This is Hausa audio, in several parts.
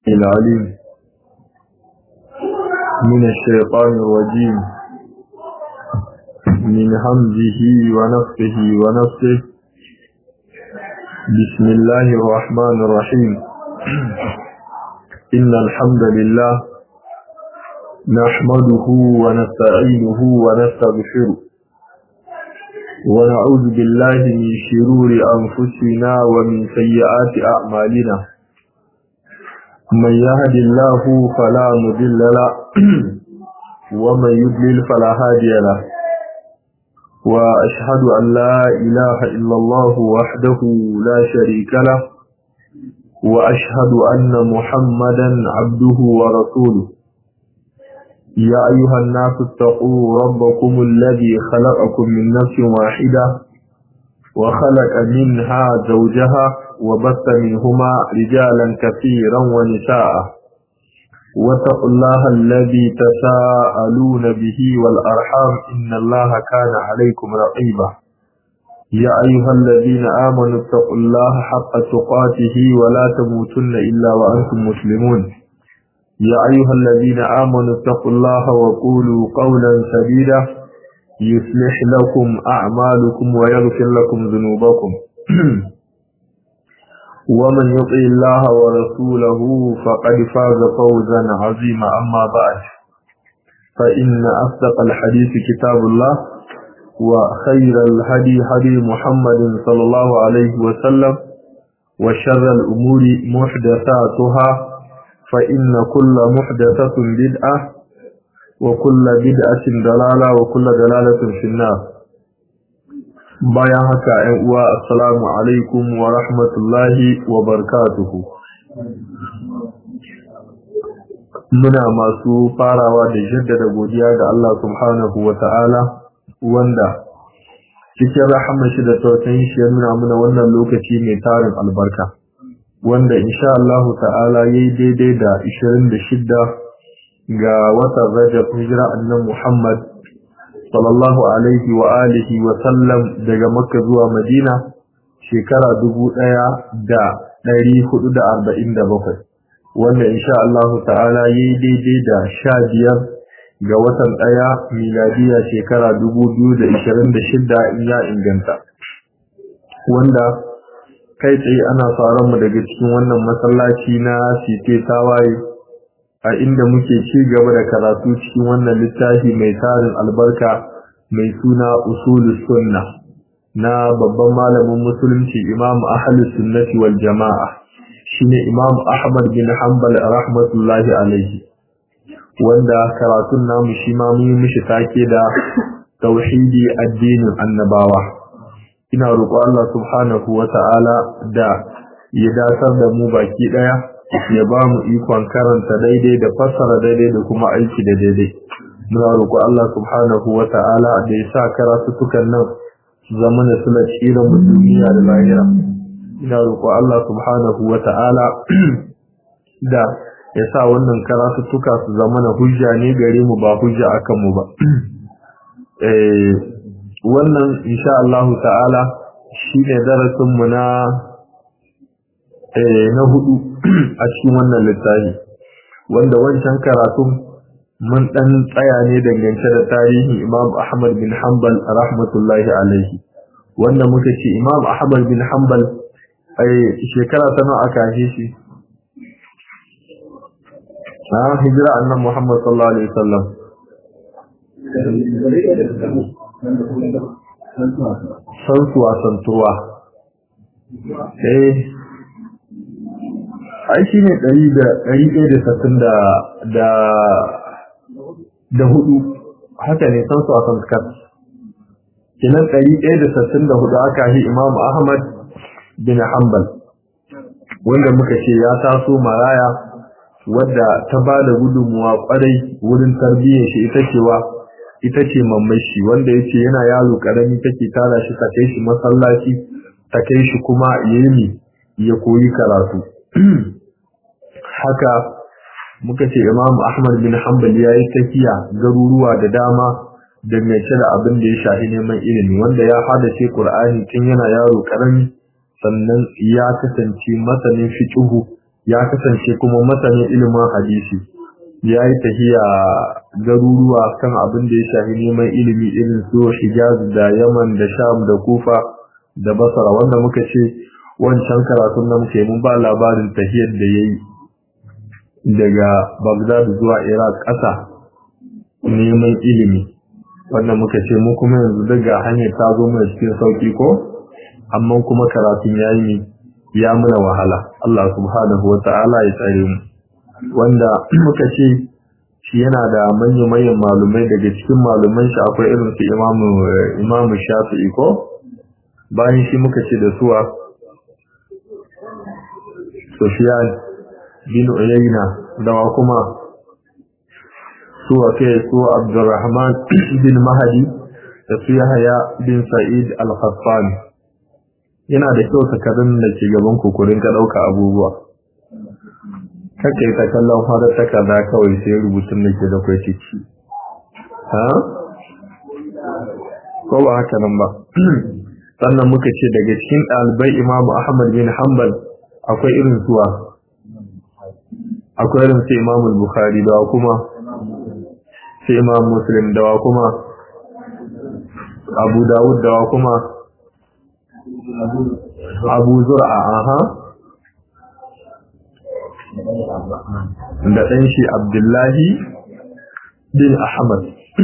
العليم من الشيطان الرجيم من همزه ونفسه ونفسه بسم الله الرحمن الرحيم إن الحمد لله نحمده ونستعينه ونستغفره ونعوذ بالله من شرور أنفسنا ومن سيئات أعمالنا من يهد الله فلا مضل له ومن يضلل فلا هادي له وأشهد أن لا إله إلا الله وحده لا شريك له وأشهد أن محمدا عبده ورسوله يا أيها الناس اتقوا ربكم الذي خلقكم من نفس واحدة وخلق منها زوجها وبث منهما رجالا كثيرا ونساء واتقوا الله الذي تساءلون به والأرحام إن الله كان عليكم رقيبا يا أيها الذين آمنوا اتقوا الله حق تقاته ولا تموتن إلا وأنتم مسلمون يا أيها الذين آمنوا اتقوا الله وقولوا قولا سديدا يصلح لكم أعمالكم ويغفر لكم ذنوبكم ومن يطع الله ورسوله فقد فاز فوزا عظيما أما بعد فإن أصدق الحديث كتاب الله وخير الهدي هدي محمد صلى الله عليه وسلم وشر الأمور محدثاتها فإن كل محدثة بدعة وكل بدعة دلالة وكل دلالة في النار bayan haka ‘yan uwa assalamu alaikum wa rahmatullahi wa barakatuhu muna masu farawa da jaddada godiya ga Allah subhanahu wa ta'ala wanda cikin rahama shi da tausayin shi ya nuna muna wannan lokaci mai tarin albarka wanda insha Allah ta'ala yayi daidai da 26 ga watan Rajab hijira annan Muhammad sallallahu alaihi wa alihi wa sallam daga Makka zuwa Madina shekara 1447 wanda insha Allah ta'ala yayi daidai da 15 ga watan daya miladiya shekara 2026 in ya inganta wanda kai tsaye ana faran mu daga cikin wannan masallaci na Site Tawaye a inda muke ci gaba da karatu cikin wannan littafi mai tarin albarka mai suna usulus sunna na babban malamin musulunci Imam Ahlus Sunnati wal Jama'a shine Imam Ahmad bin Hanbal rahmatullahi alaihi wanda karatun namu shi ma mun yi mishi take da tauhidi addinin annabawa ina roƙo Allah subhanahu wa ta'ala da ya dasar da mu baki ɗaya ya ba mu ikon karanta daidai da fassara daidai da kuma aiki da daidai muna roƙo Allah subhanahu wa ta'ala da ya sa karatutukan nan su zama da suna tsirin mu duniya da lahira ina roƙo Allah subhanahu wa ta'ala da ya sa wannan karatutuka su zama na hujja ne gare mu ba hujja akan mu ba wannan insha Allah ta'ala shine darasin mu na na hudu a cikin wannan littafi wanda wancan karatun mun dan tsaya ne dangance da tarihin Imam Ahmad bin Hanbal rahmatullahi alaihi wanda muka ce Imam Ahmad bin Hanbal ai shekara ta nawa aka haife shi a hijira annabi Muhammad sallallahu alaihi wasallam santuwa santuwa eh ai shi ne ɗari ɗaya da sassin da hudu haka ne san su a sanskar kinan ɗari ɗaya da sassin da hudu aka yi imam ahmad bin hanbal wanda muka ce ya taso maraya wadda ta ba da gudunmuwa kwarai wurin tarbiyyar shi ita cewa ita ce mammai shi wanda ya ce yana yaro ƙarami take tara shi ta kai shi masallaci ta kai shi kuma ya ya koyi karatu haka muka ce Imam Ahmad bin Hanbal ya yi tafiya garuruwa da dama dangance da abin da ya shafi neman ilimi wanda ya hadace Qur'ani tun yana yaro karami sannan ya kasance masanin fiqhu ya kasance kuma masanin ilimin hadisi ya yi tahiya garuruwa kan abin da ya shafi neman ilimi irin su Hijaz da Yaman da Sham da Kufa da Basra wanda muka ce wancan karatun da muke mun ba labarin tahiyar da yayi daga Baghdad zuwa Iraq ƙasa neman ilimi wanda muka ce mu kuma yanzu daga hanyar ta zo mana cikin sauki ko amma kuma karatun yayi ne ya muna wahala Allah subhanahu wa ta'ala ya tsare mu wanda muka ce shi yana da manya-manyan malumai daga cikin maluman shi akwai irin su imamu imamu shafi'i ko bayan shi muka ce da suwa Sufyan bin Uyayna da wa kuma suwa kai su Abdurrahman bin Mahdi da su Yahya bin Sa'id al-Khaffani yana da kyau takardun da ke gaban kukurin ka ɗauka abubuwa kakai ta kallon fara takarda kawai sai rubutun da ke da kwai ciki ha ko ba haka nan ba sannan muka ce daga cikin ɗalibai imamu ahmad bin hanbal akwai irin suwa akwai irin su imamu bukhari da kuma sai imam muslim da kuma abu dawud da kuma abu zur'a aha da ɗan shi abdullahi bin ahmad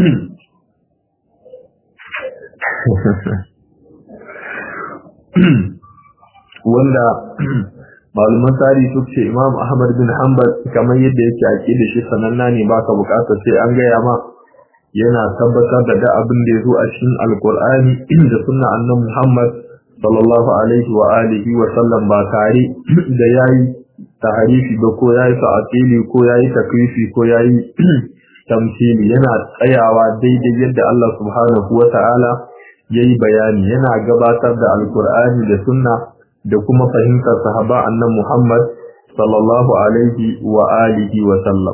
wanda maluman tarihi su ce imam ahmad bin hanbal kamar yadda yake ake da shi sananna ne baka bukatar sai an gaya ma yana tabbatar da da abin da ya zo a cikin alkur'ani da sunna annabi muhammad sallallahu alaihi wa alihi wa sallam ba tare da yayi taharifi ba ko yayi ta'tili ko yayi takrifi ko yayi tamthili yana tsayawa daidai yadda Allah subhanahu wa ta'ala yayi bayani yana gabatar da alkur'ani da sunna da kuma fahimtar sahaba annan Muhammad sallallahu alaihi wa alihi wa sallam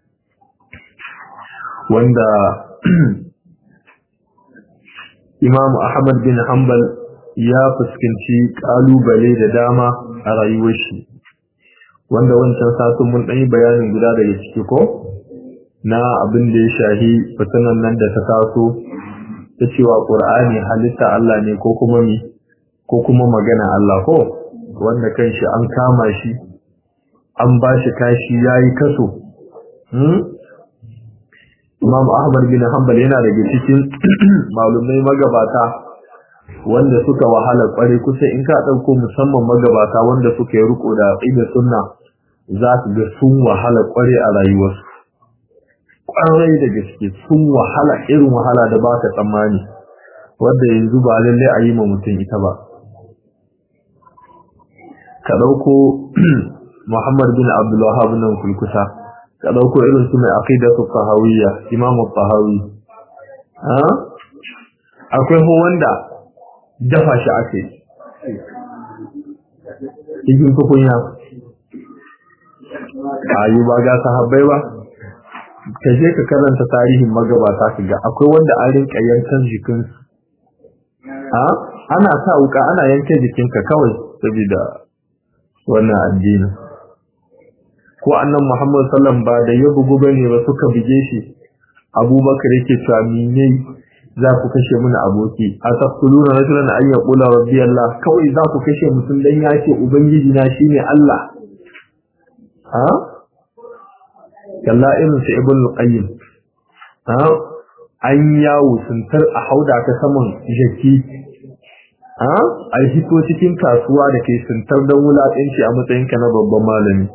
wanda Imam Ahmad bin Hanbal ya fuskanci kalubale da dama a rayuwar shi wanda wancan satun mun ɗanyi bayanin guda daga ciki ko na abin da ya shahi fitinan nan da ta taso ta cewa ƙur'ani halitta Allah ne ko kuma mi ko kuma magana Allah ko wanda kanshi an kama shi an ba shi kashi yayi kaso Imam Ahmad bin Hanbal yana daga cikin malumai magabata wanda suka wahala kware kusa in ka dauko musamman magabata wanda suka yi riko da aqida sunna za ka ga sun wahala kware a rayuwarsu kwarai da gaske sun wahala irin wahala da baka tsammani wanda yanzu ba lalle a yi ma mutum ita ba ka dauko Muhammad bin Abdul Wahhab nan kulkusa ka dauko irin su mai aqidatu tahawiyya Imam Tahawi ha akwai ho wanda dafa shi ake cikin tukunya ayi ba ga sahabbai ba ka je ka karanta tarihin magabata ka ga akwai wanda an rinka yankan jikin ha ana sa wuka ana yanke jikinka kawai saboda wannan addini ko annan Muhammad sallam ba da ya bugu bane ba suka bige shi Abubakar yake cewa mine za ku kashe mini aboki a taqtuluna rajulan an yaqula rabbi Allah kawai za ku kashe mutum dan ya ce ubangiji na shine Allah ha kalla irin su ibn qayyim ha an yawo suntar a hauda ta saman jaki ha a hito cikin kasuwa da ke suntar don wulaƙanci a matsayinka na babban malami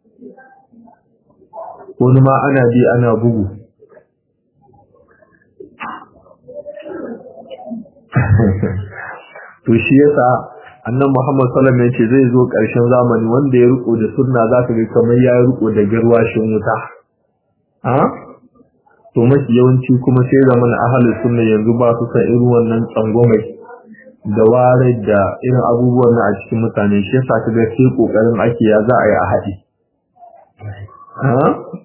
wani ma ana bi ana bugu to shi yasa annan Muhammad sallallahu alaihi wasallam zai zo ƙarshen zamani wanda ya riko da sunna zaka ga kamar ya riko da garwashin wuta ha to mafi yawanci kuma sai zaman ahlus sunna yanzu ba su san irin wannan tsangwamai da ware da irin abubuwan na a cikin mutane shi yasa kaga sai kokarin ake ya za a yi a haɗi ha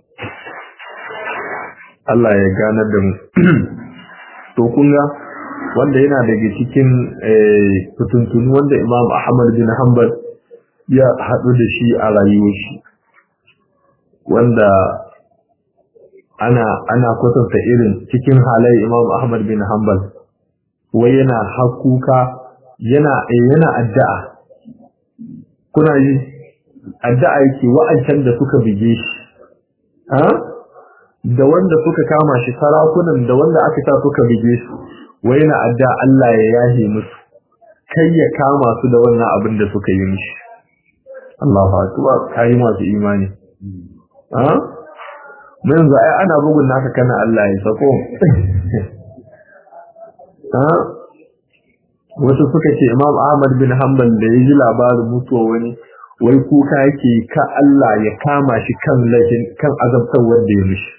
Allah ya ganar da mu to kun ga wanda yana daga cikin fituntunu wanda Imam Ahmad bin Hanbal ya haɗu da shi a rayuwar shi wanda ana ana kwatanta irin cikin halaye Imam Ahmad bin Hanbal wai yana hakuka yana yana addu'a kuna yi addu'a yake wa'ancan da suka bige shi ha da wanda suka kama shi sarakunan da wanda aka sa suka bige su wai yana addu'a Allah ya yahe musu kai ya kama su da wannan abin da suka yi mishi Allahu akbar kai masu imani ha mun yanzu ai ana bugun naka kana Allah ya sako ha wasu suka ce Imam Ahmad bin Hanbal da ya ji labarin mutuwa wani wai kuka yake ka Allah ya kama shi kan laifin kan azabtar wanda ya mishi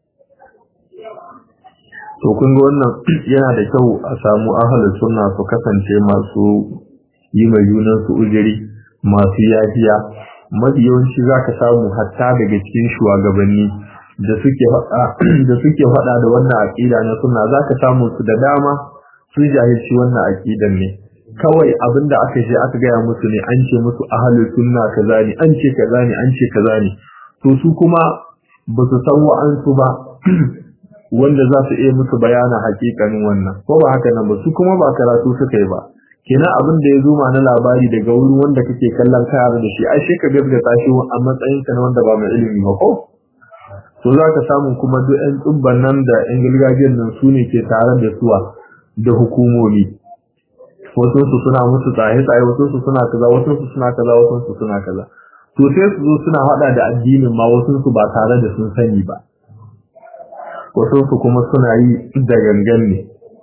to kun ga wannan yana da kyau a samu ahlus sunna su kasance masu yi mai junan su ujiri masu yafiya mafi yawanci zaka samu hatta daga cikin shugabanni da suke faɗa da suke faɗa da wannan aqida na sunna zaka samu su da dama su jahilci wannan aqidan ne kawai abinda aka je aka gaya musu ne an ce musu ahlus sunna kaza ne an ce kaza ne an ce kaza ne to su kuma ba su san wa'ansu ba wanda za su iya musu bayana hakikanin wannan ko ba haka nan ba su kuma ba karatu suka yi ba kenan abin da ya zo ma na labari daga wurin wanda kake kallon kayar da shi ai sai ka gaskata shi a matsayin ka na wanda ba mai ilimi ba ko to za ka samu kuma duk ƴan tsubban nan da ƴan gargajiyar nan su ne ke tare da suwa da hukumomi wasu su suna musu tsaye tsaye wasu su suna kaza wasu su suna kaza wasu su suna kaza to sai su zo suna hada da addinin ma wasu su ba tare da sun sani ba wasu su kuma suna yi da gangan ne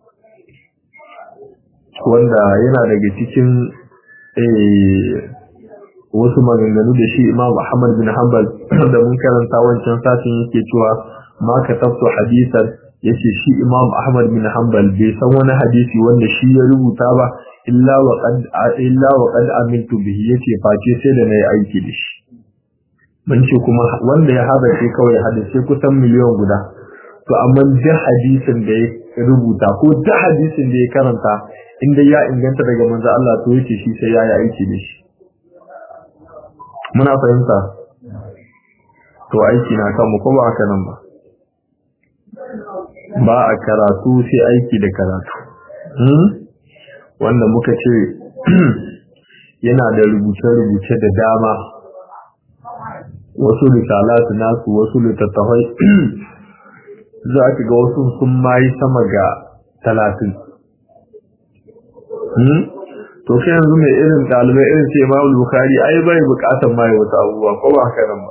wanda yana daga cikin wasu maganganu da shi imam Ahmad bin Hanbal da mun karanta wancan satin yake cewa ma ka tafto hadisan yace shi imam Ahmad bin Hanbal bai san wani hadisi wanda shi ya rubuta ba illa wa qad illa wa qad amintu bihi yace face sai da nayi aiki da shi mun ce kuma wanda ya haɗa shi kawai hadisi kusan miliyan guda to amma duk hadisin da ya rubuta ko duk hadisin da ya karanta inda ya inganta daga manzo Allah to yace shi sai ya yi aiki da shi muna fahimta to aiki na kan mu ko ba haka nan ba ba a karatu sai aiki da karatu hmm? wanda muka ce yana da rubuce-rubuce da dama wasu risalatu nasu wasu littattafai za ka ga wasu sun mayi sama ga talatin to kai yanzu mai irin ɗalibai irin ce ma bukari ai bai bukatar mai wata abubuwa ko ba haka nan ba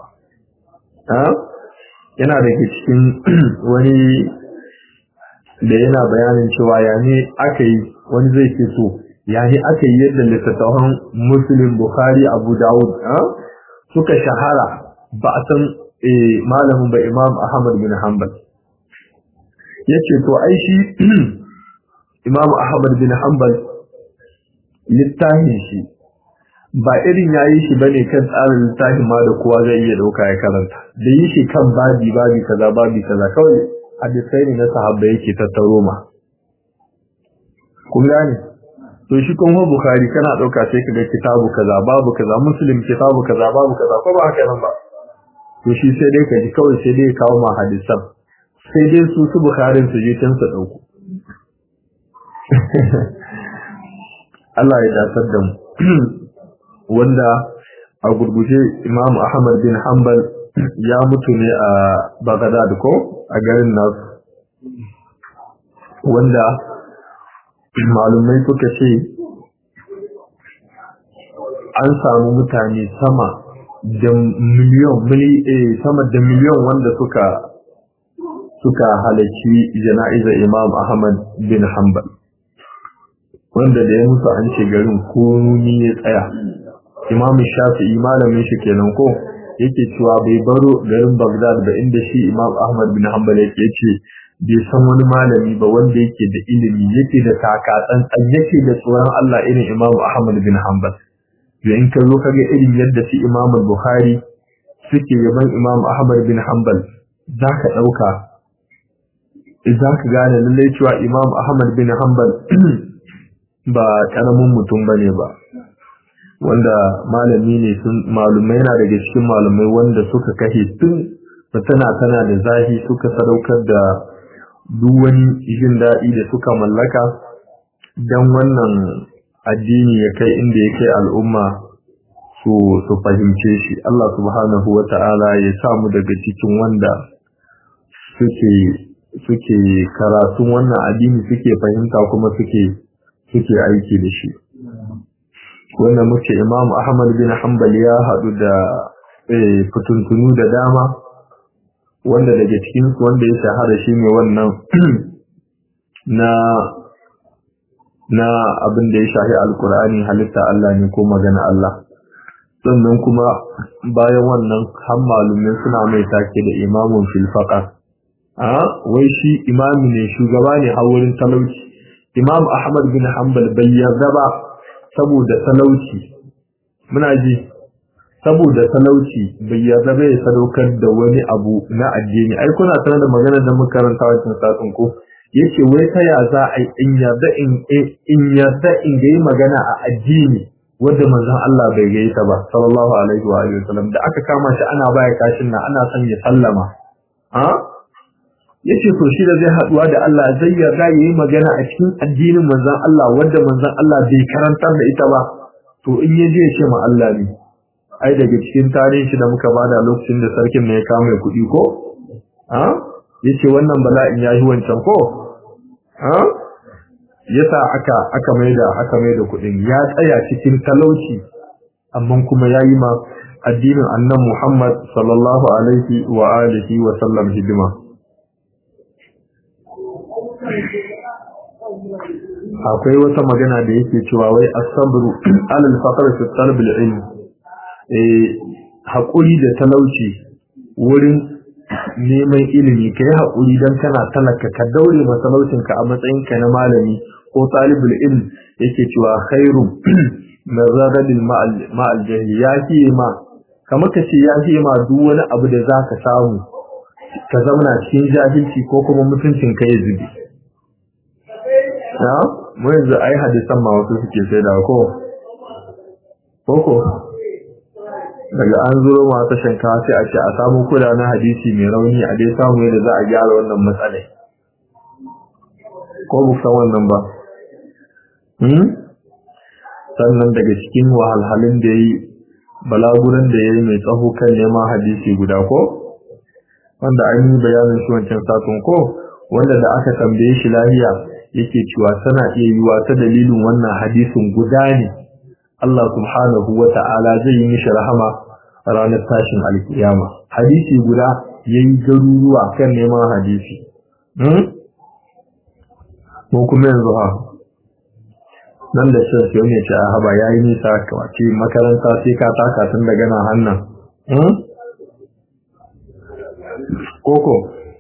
yana da ke cikin wani da yana bayanin cewa ya ne aka yi wani zai ce so ya ne aka yi yadda littattafan musulun bukari abu dawud suka shahara ba a san malamin ba imam ahmad bin hanbal ya ce to ai shi imam ahmad bin hanbal littafin shi ba irin ya yi shi bane kan tsarin littafin ma da kowa zai iya dauka ya karanta da yi shi kan babi babi kaza babi kaza kawai hadisai ne na sahabba yake tattaro ma kun gane to shi kuma bukhari kana dauka sai kaga kitabu kaza babu kaza muslim kitabu kaza babu kaza ko ba haka nan ba to shi sai dai kaji kawai sai dai kawo ma hadisan sai dai su su bukharin su je can su dauko Allah ya dasar da mu wanda a gurguje Imam Ahmad bin Hanbal ya mutu ne a Baghdad ko a garin nasu wanda malumai suka ce an samu mutane sama da miliyon sama da miliyon wanda suka suka halarci jana'izar Imam Ahmad bin Hanbal wanda da ya musu an ce garin komi ya tsaya Imam Shafi'i malamin shi kenan ko yake cewa bai baro garin Baghdad ba inda shi Imam Ahmad bin Hanbal yake ce bai san wani malami ba wanda yake da ilimi yake da takatsan yake da tsoron Allah irin Imam Ahmad bin Hanbal da in ka zo kaga irin yadda shi Imam Bukhari suke yaban Imam Ahmad bin Hanbal zaka dauka zaka gane lallai cewa Imam Ahmad bin Hanbal ba karamin mutum bane ba wanda malami ne sun malumai na daga cikin malumai wanda suka kashe tun tana tana da zahi suka sadaukar da duk wani jin daɗi da suka mallaka don wannan addini ya kai inda ya kai al'umma su su fahimce shi Allah subhanahu wa ta'ala ya samu daga cikin wanda suke suke karatun wannan addini suke fahimta kuma suke suke aiki da shi wanda muke Imam Ahmad bin Hanbal ya haɗu da fituntunu da dama wanda daga cikin su wanda ya shahara shi ne wannan na na abin da ya shahi alkur'ani halitta Allah ne ko magana Allah sannan kuma bayan wannan har malumai suna mai take da imamun fil a wai shi imami ne shugaba ne a wurin talauci imam ahmad bin hanbal bai yarda ba saboda talauci muna ji saboda talauci bai yarda bai sadaukar da wani abu na addini ai kuna sanar da maganar da muka karanta wancan satun ko yace wai ta ya za a in yarda in in yarda in ga magana a addini wanda manzon Allah bai ga ta ba sallallahu alaihi wa alihi wasallam da aka kama shi ana baya kashin nan ana son ya sallama ha yace to shi da zai haduwa da Allah zai yarda yayi magana a cikin addinin manzon Allah wanda manzon Allah bai karantar da ita ba to in yaje ya ce ma Allah ne ai daga cikin tarihin shi da muka bada lokacin da sarkin ne ya kama kuɗi ko ha yace wannan bala'in yayi wancan ko ha yasa aka aka maida aka maida kuɗin ya tsaya cikin talauci amma kuma yayi ma addinin annan Muhammad sallallahu alaihi wa alihi wa sallam hidima akwai wata magana da yake cewa wai as-sabru alal faqr fi talab al-ilm eh hakuri da talauci wurin neman ilimi kai hakuri dan kana talaka ka daure masalaucin ka a matsayin ka na malami ko talibul ilm yake cewa khairu min radadil ma'al jahil ya fi ma kamar ka ce ya fi ma duk wani abu da zaka samu ka zauna cikin jahilci ko kuma mutuncin ka ya zubi na mu yanzu ai hadisan ma wasu suke sai da ko koko daga an zo ma ta shankawa sai a ce a samu kula na hadisi mai rauni a dai samu yadda za a gyara wannan matsalai ko bu san wannan ba hmm sannan daga cikin wahalhalun da yayi balaguran da yayi mai tsaho kan neman hadisi guda ko wanda an yi bayanin shi wancan satun ko wanda da aka tambaye shi lahiya yake cewa tana iya yiwa ta dalilin wannan hadisin guda ne Allah subhanahu wa ta'ala zai yi mishi rahama ranar tashin alkiyama hadisi guda yayi garuruwa kan neman hadisi hmm ko kuma yanzu ha nan da shi sai ne ce a haba yayi nisa kawace makaranta sai ka taka tun daga nan hannan hmm koko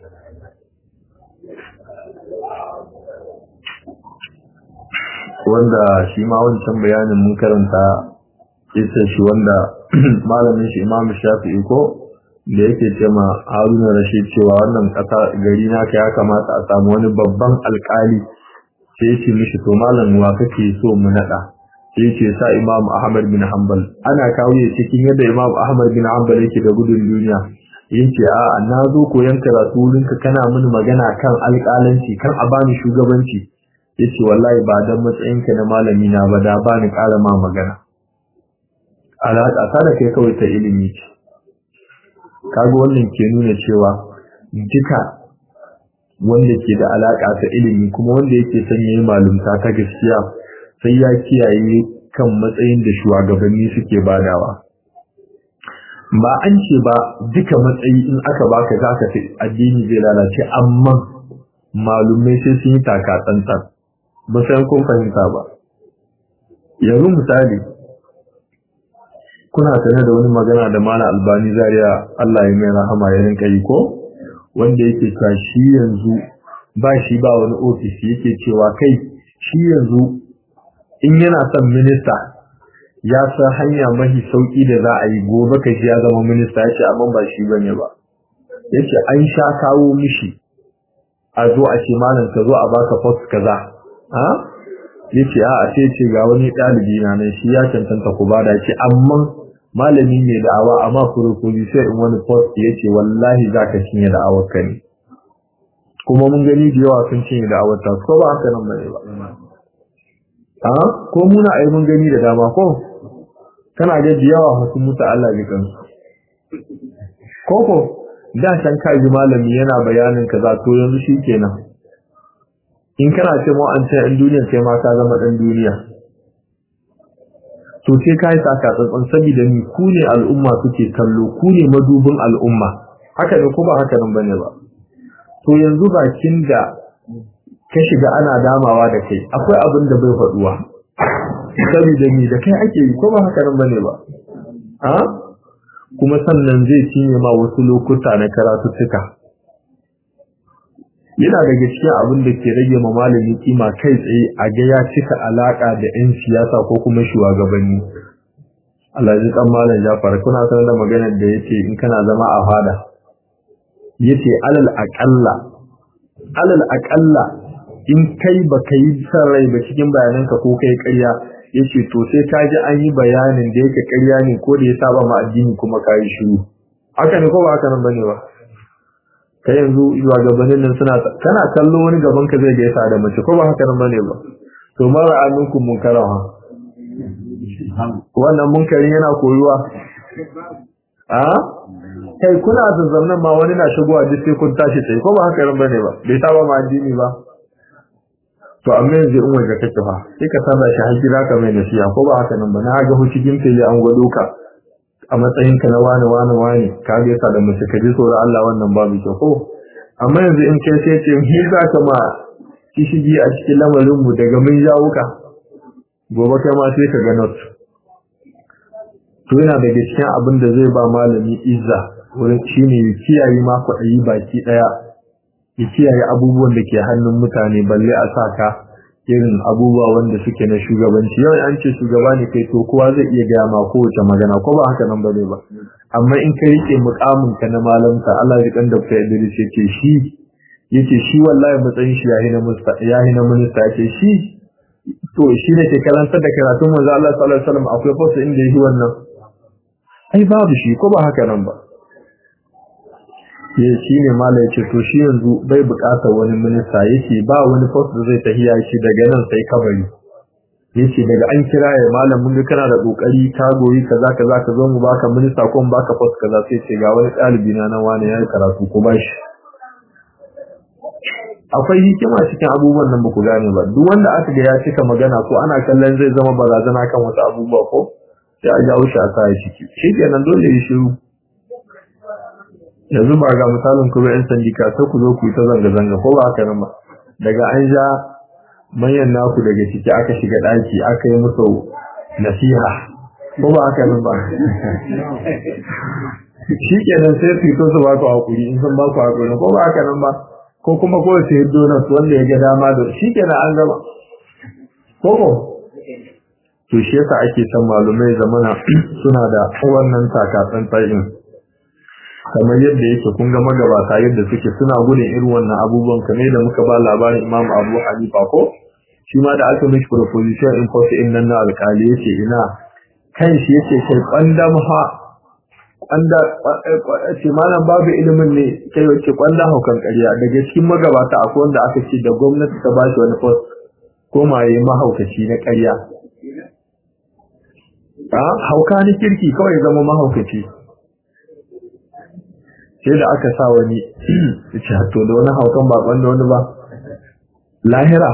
wanda shi ma wancan bayanin mun karanta isa shi wanda malamin shi imamu shafi'i ko da yake ce ma haruna rashid cewa wannan ƙasa gari naka ya kamata a samu wani babban alƙali sai ce mishi to malam wa kake so mu naɗa sai ce sa imamu ahmad bin hanbal ana kawo ya cikin yadda imamu ahmad bin hanbal yake da gudun duniya yace a na zo koyon karatu wurinka kana mini magana kan alƙalanci kan a bani shugabanci yace wallahi ba dan matsayinka na malami na ba da ba ni ƙara ma magana alaƙa ta da kai kawai ta ilimi ce kaga wannan ke nuna cewa duka wanda ke da alaƙa ta ilimi kuma wanda yake son yayi malumta ta gaskiya sai ya kiyaye kan matsayin da shugabanni suke badawa ba an ce ba duka matsayi in aka baka zaka fi addini zai lalace amma malumai sai sun yi taka tsantsan ba sai kun fahimta ba yanzu misali kuna tare da wani magana da mana albani zariya Allah ya mai rahama ya rinka yi ko wanda yake cewa shi yanzu ba shi ba wani ofis yake cewa kai shi yanzu in yana son minista ya san hanya mafi sauki da za a yi gobe ka shi ya zama minista ya ce amma ba shi bane ba yace an sha kawo mishi a zo a ce malam ka zo a baka post kaza yace a a sai ce ga wani ɗalibi na nan shi ya cancanta ku bada ce amma malami ne da'awa amma furukuzi sai in wani post yace wallahi zaka cinye da'awar ka ne kuma mun gani da yawa sun cinye da'awar ta ko ba haka nan bane ba a ko muna ai mun gani da dama ko kana ga da yawa sun mutu Allah ya kansu koko da san ka ji malami yana bayanin kaza to yanzu shikenan in kana ce mu an ce in duniya sai ma ka zama dan duniya to sai kai saka tsantsan saboda ni ku ne al'umma suke kallo ku ne madubin al'umma haka ne ko ba haka nan bane ba to yanzu bakin da ka shiga ana damawa da kai akwai abin da bai faduwa saboda ni da kai ake yi ko ba haka nan bane ba a kuma sannan zai cinye ma wasu lokuta na karatuttuka yana daga cikin abin da ke rage ma malami kima kai tsaye a ga ya cika alaka da 'yan siyasa ko kuma shugabanni Allah ji kan malam Jafar kuna sanar da maganar da yake in kana zama a fada yace alal aqalla alal aqalla in kai baka yi san rai ba cikin bayananka ko kai ƙarya yace to sai ka ji an yi bayanin da yake ƙarya ne ko da ya saba ma addini kuma ka yi shiru haka ne ko ba haka nan bane ba kai yanzu zuwa gabanin nan suna kana kallo wani gaban ka zai gaisa da mace ko ba haka nan bane ba to mara aminkum munkara ha wannan munkarin yana koyuwa a kai kuna zazzaunan ma wani na shigowa duk sai kun tashi sai ko ba haka nan bane ba bai saba ma addini ba to amma yanzu in waje kake fa sai ka saba shi har gida ka mai nasiya ko ba haka nan ba na ga hu cikin fili an gwado ka a matsayin ka na wani wani wani ka ga yasa da mace ka ji tsoron Allah wannan babu kyau ko amma yanzu in kai sai ce ni za ka ma kishigi a cikin lamarin mu daga mun jawo ka gobe kai ma sai ka ga not to yana daga cikin abin da zai ba malami izza wurin shine kiyaye ma kwaɗayi baki ɗaya ya kiyaye abubuwan da ke hannun mutane balle a sa ka irin abubuwa wanda suke na shugabanci yau an ce shugaba ne kai to kowa zai iya gaya ma kowace magana ko ba haka nan bane ba amma in ka rike mukamin ka na malamta Allah ya kan Dr. Idris yake shi yace shi wallahi matsayin shi yahi na musta yahi na minista yake shi to shi ne ke karantar da karatun manzo Allah sallallahu alaihi wasallam akwai fasa inda yi wannan ai babu shi ko ba haka nan ba ya shi ne mala ya ce to shi yanzu bai bukatar wani minista yake ba wani post da zai tahiya shi daga nan sai kabari yace daga an kira ya malam mun ga kana da kokari ka goyi kaza kaza ka zo mu baka minista ko mu baka post kaza sai ce ga wani ɗalibi na nan wani yayi karatu ko bashi akwai hikima cikin abubuwan nan baku gane ba duk wanda aka ga ya cika magana ko ana kallon zai zama barazana kan wasu abubuwa ko sai a jawo shi a sa ya ciki shikenan dole ya shiru yanzu ba ga misalin kuma yan sandika sai ku zo ku yi ta zanga-zanga ko ba haka nan ba daga an ja manyan naku daga ciki aka shiga ɗaki aka yi musu nasiha ko ba haka nan ba shi kenan sai su fito su ba ku hakuri in sun ba ku hakuri ko ba haka nan ba ko kuma ko sai donut wanda ya ga dama da shi kenan an gama ko ko to shi yasa ake san malumai zamana suna da wannan takatsan tsayin kamar yadda yake kun ga magabata yadda suke suna gudun irin wannan abubuwan kamar da muka ba labarin Imam Abu Hanifa ko shi ma da aka mishi proposition in court in nan na alƙali yace ina kan shi yace kai kwandam ha kwanda ce malam babu ilimin ne kai wace kwanda haukan ƙarya daga cikin magabata akwai wanda aka ce da gwamnati ta bashi wani post ko ma yayi mahaukaci na ƙarya a hauka ni kirki kawai zama mahaukaci sai da aka sa wani to da wani haukan ba wanda wani ba lahira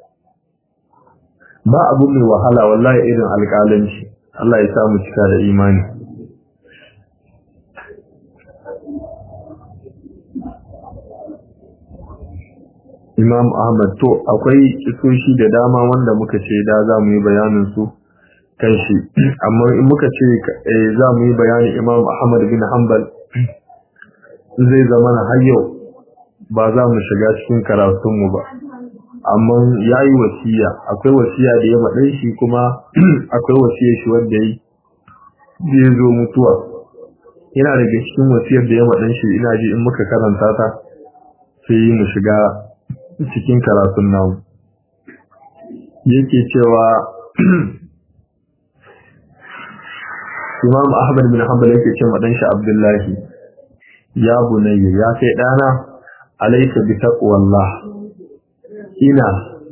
ba abu mai wahala wallahi irin alƙalanci Allah ya samu cika da imani Imam Ahmad to akwai kisoshi da dama wanda muka ce da za mu yi bayanin su kan shi amma in muka ce za mu yi bayanin Imam Ahmad bin Hanbal zai zama na har yau ba za mu shiga cikin karatunmu ba amma ya yi wasiya akwai wasiya da ya maɗai shi kuma akwai wasiya shi wanda ya yi zai zo mutuwa yana daga cikin wasiyar da ya maɗan shi ina ji in muka karanta ta sai mu shiga cikin karatun namu yake cewa Imam Ahmad bin Hanbal yake cewa dan shi Abdullahi ya bunayya ya kai dana alayka bi taqwallah ina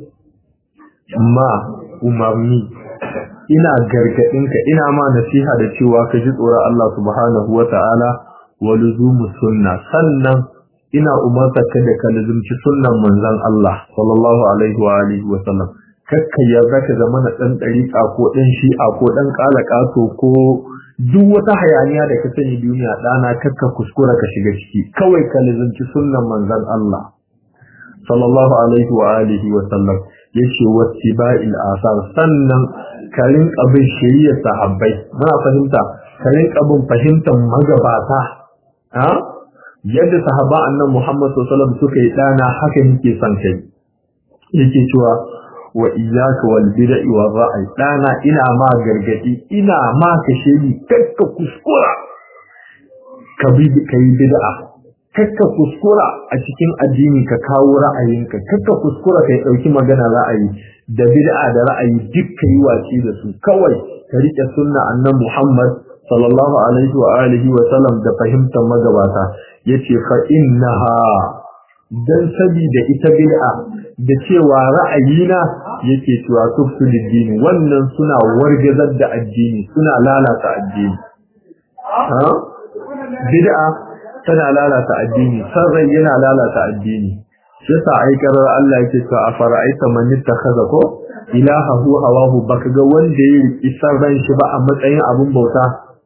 ma umarni ina gargadinka ina ma nasiha da cewa ka ji tsoron Allah subhanahu wata'ala wa luzumu sunna sannan ina umarta ka da ka luzumci sunnan manzon Allah sallallahu alaihi wa alihi wa sallam kakka yarda ka zama na dan dariƙa ko dan shi'a ko dan kalakato ko duk wata hayaniya da ka sani duniya dana kakka kuskura ka shiga ciki kawai ka luzumci sunnan manzon Allah sallallahu alaihi wa alihi wa sallam yace wattiba'il asar sannan karin abin shiriyar sahabbai muna fahimta karin abin fahimtar magabata ha yadda sahaba annan Muhammad sallallahu alaihi wasallam suka yi dana haka yake son kai yake cewa wa iyyaka wal bid'i wa ra'ay dana ina ma gargadi ina ma kashe ni kakka kuskura ka bi kai bid'a kakka kuskura a cikin addini ka kawo ra'ayinka kakka kuskura kai dauki magana ra'ayi da bid'a da ra'ayi duk kai waci da su kawai ka rike sunna annan Muhammad sallallahu alaihi wa alihi wa sallam da fahimtar magabata yace fa innaha dan sabida ita bid'a da cewa ra'ayina yake cewa tuftu dini wannan suna wargazar da addini suna lalata addini ha bid'a tana lalata addini sarrai yana lalata addini shi yasa aikarar Allah yake cewa afara'aita man ittakhadha ko ilahahu hawahu baka ga wanda ya riki sarran shi ba a matsayin abun bauta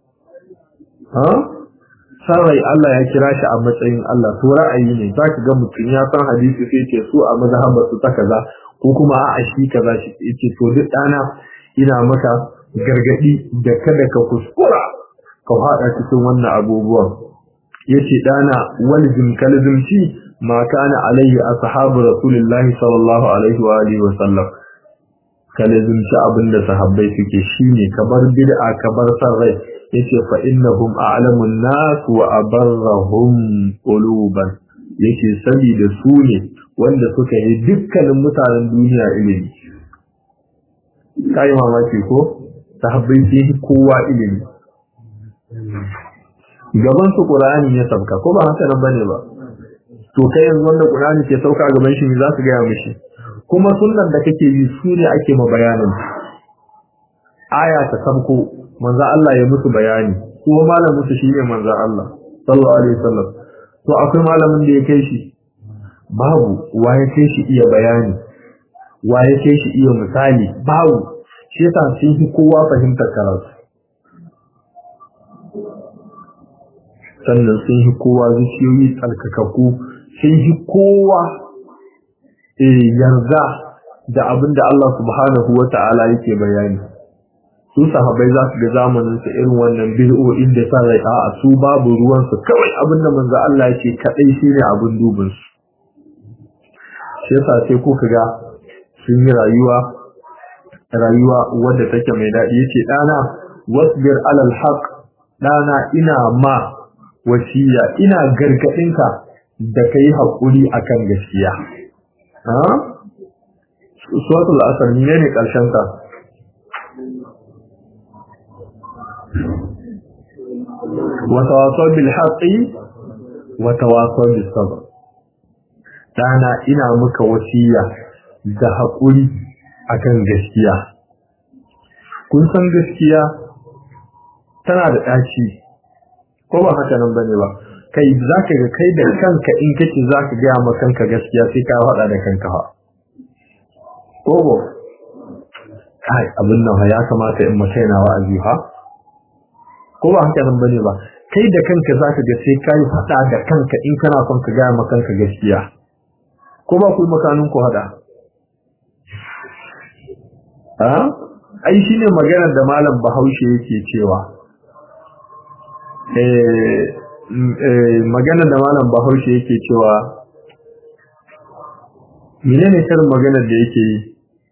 ha sarrai Allah ya kira shi a matsayin Allah to ra'ayi ne zaka ga mutum ya san hadisi sai ce su a mazhabar su ta kaza ko kuma a shi kaza shi yace to duk dana ina maka gargadi da kada ka kuskura ka hada cikin wannan abubuwan yace dana walzim kalzimci ma kana alaihi ashabu rasulillahi sallallahu alaihi wa alihi wa sallam kalzimci abinda sahabbai suke shine kabar bid'a kabar sarrai yace fa innahum a'lamun nas wa abarrahum quluban yace saboda su ne wanda suka yi dukkanin mutanen duniya ilimi kai mamaki ko sahabbai sai kowa ilimi gaban su qur'ani ya sauka ko ba haka nan bane ba to kai yanzu wanda qur'ani ke sauka gaban shi ne za su ga mishi kuma sunnan da kake yi su ne ake ma bayanin aya ta sabko manzo Allah ya musu bayani ko malamin su shine manzo Allah sallallahu alaihi wasallam to akwai malamin da ya kai shi babu wa ya kai shi iya bayani wa ya kai shi iya misali babu shi yasa sun fi kowa fahimtar karatu sannan sun fi kowa zuciyoyi tsarkakakku sun fi kowa yarda da abin da Allah subhanahu wa ta'ala yake bayani su sahabai za su ga zamanin su irin wannan bid'o'in da sa rai a su babu ruwan su kawai abin da manzo Allah yake kadai shine abin dubin su shi yasa sai ko kaga sun yi rayuwa rayuwa wadda take mai daɗi yace dana wasbir alal haqq dana ina ma wasiya ina gargadinka da kai hakuri akan gaskiya ha suratul asr ne ne karshen ta وتواصل بالحق وتواصل بالصبر dana ina maka wasiya da haƙuri akan gaskiya kun san gaskiya tana da ɗaci ko ba haka nan bane ba kai zaka ga kai da kanka in kace zaka ga ma kanka gaskiya sai ka faɗa da kanka fa ko ba kai abin nan ya kamata in mutai na wa'azi ha ko ba haka nan bane ba kai da kanka zaka ga sai kai fada da kanka in kana son ka ga maka kanka gaskiya ko ba ku makanin ku hada ha ai shine maganar da malam Bahaushe yake cewa eh eh maganar da malam Bahaushe yake cewa menene karin maganar da yake yi